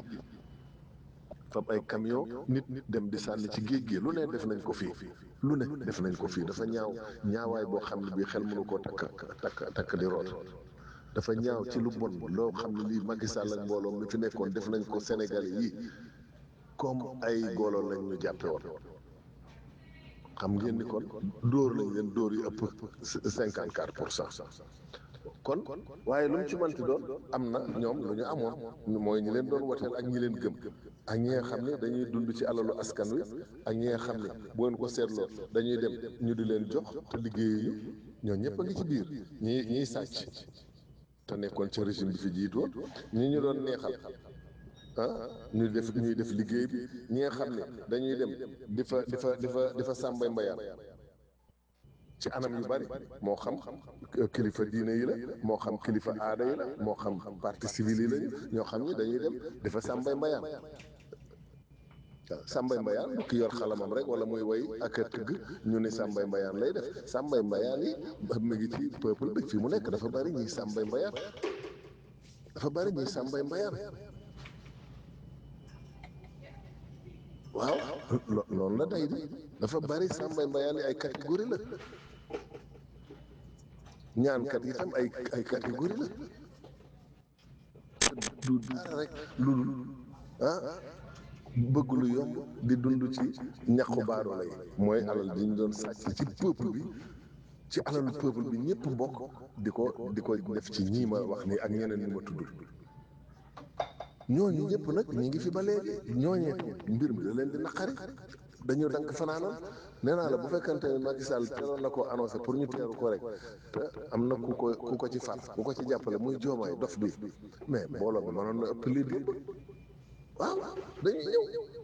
fab ay camion nit nit dem di sànni ci géej gi lu ne def nañ ko fii lu ne def nañ ko fii dafa ñaaw ñaawaay boo xam ne bii xel mënu koo takk takk takk di root dafa ñaaw ci lu bon loo xam ne lii Macky Sall ak mbooloo mi fi nekkoon def nañ ko Sénégalais yi comme ay golo lañ ñu jàppe woon xam ngeen ni kon dóor lañ leen dóor yi ëpp cinquante quatre pour cent kon waaye lu mu ci manti doon am na ñoom lu ñu amoon mooy ñi leen doon woteel ak ñi leen gëm ak ñi nga xam ne dañuy dund ci alalu askan wi ak ñi nga xam ne bu ngeen ko seetloo dañuy dem ñu di leen jox te liggéeyuñu ñoo ñëpp a ngi ci biir ñi ñiy sàcc te nekkoon ci régime bi fi jiitoon ñi ñu doon neexal ah ñu def ñuy def liggéey bi ñi nga xam ne dañuy dem di fa di fa di fa di fa sàmbay mbayaan ci anam yu bari moo xam kilifa diine yi la moo xam kilifa aada yi la moo xam parti civil yi lañu ñoo xam ni dañuy dem di fa sàmbay mbayaan waaw sàmbay mbayaan bu ki yor xalamam rek wala muy woy ak a tëgg ñu ne sàmbay mbayaan lay def sàmbay mbayaan yi mu ngi ci peuple bi fii mu nekk dafa bari ñuy sàmbay mbayaan dafa bari ñuy sàmbay mbayaan waaw noonu la day di dafa bari sàmbay mbayaan yi ay catégorie la ñaankat yi tam ay ay catégorie la du dara rek lu dul ah bëgg lu yomb di dund ci ñaqu baadoola yi mooy alal ji ñu doon sàcc ci peuple bi ci alalu peuple bi ñëpp bokk di ko di ko def ci ñii ma wax nii ak ñeneen ñi ma tudd ñooñu ñëpp nag ñi ngi fi ba léegi ñooñee mbir mi da leen di naqari dañu dank fanaanoon nee naa la bu fekkante ne Macky Sall teeloon na koo annoncé pour ñu teeru ko rek te am na ku ko ku ko ci faat ku ko ci jàppale muy joomaay dof bi mais mbooloo bi mënoon na ëpp lii di waaw dañuy ñëw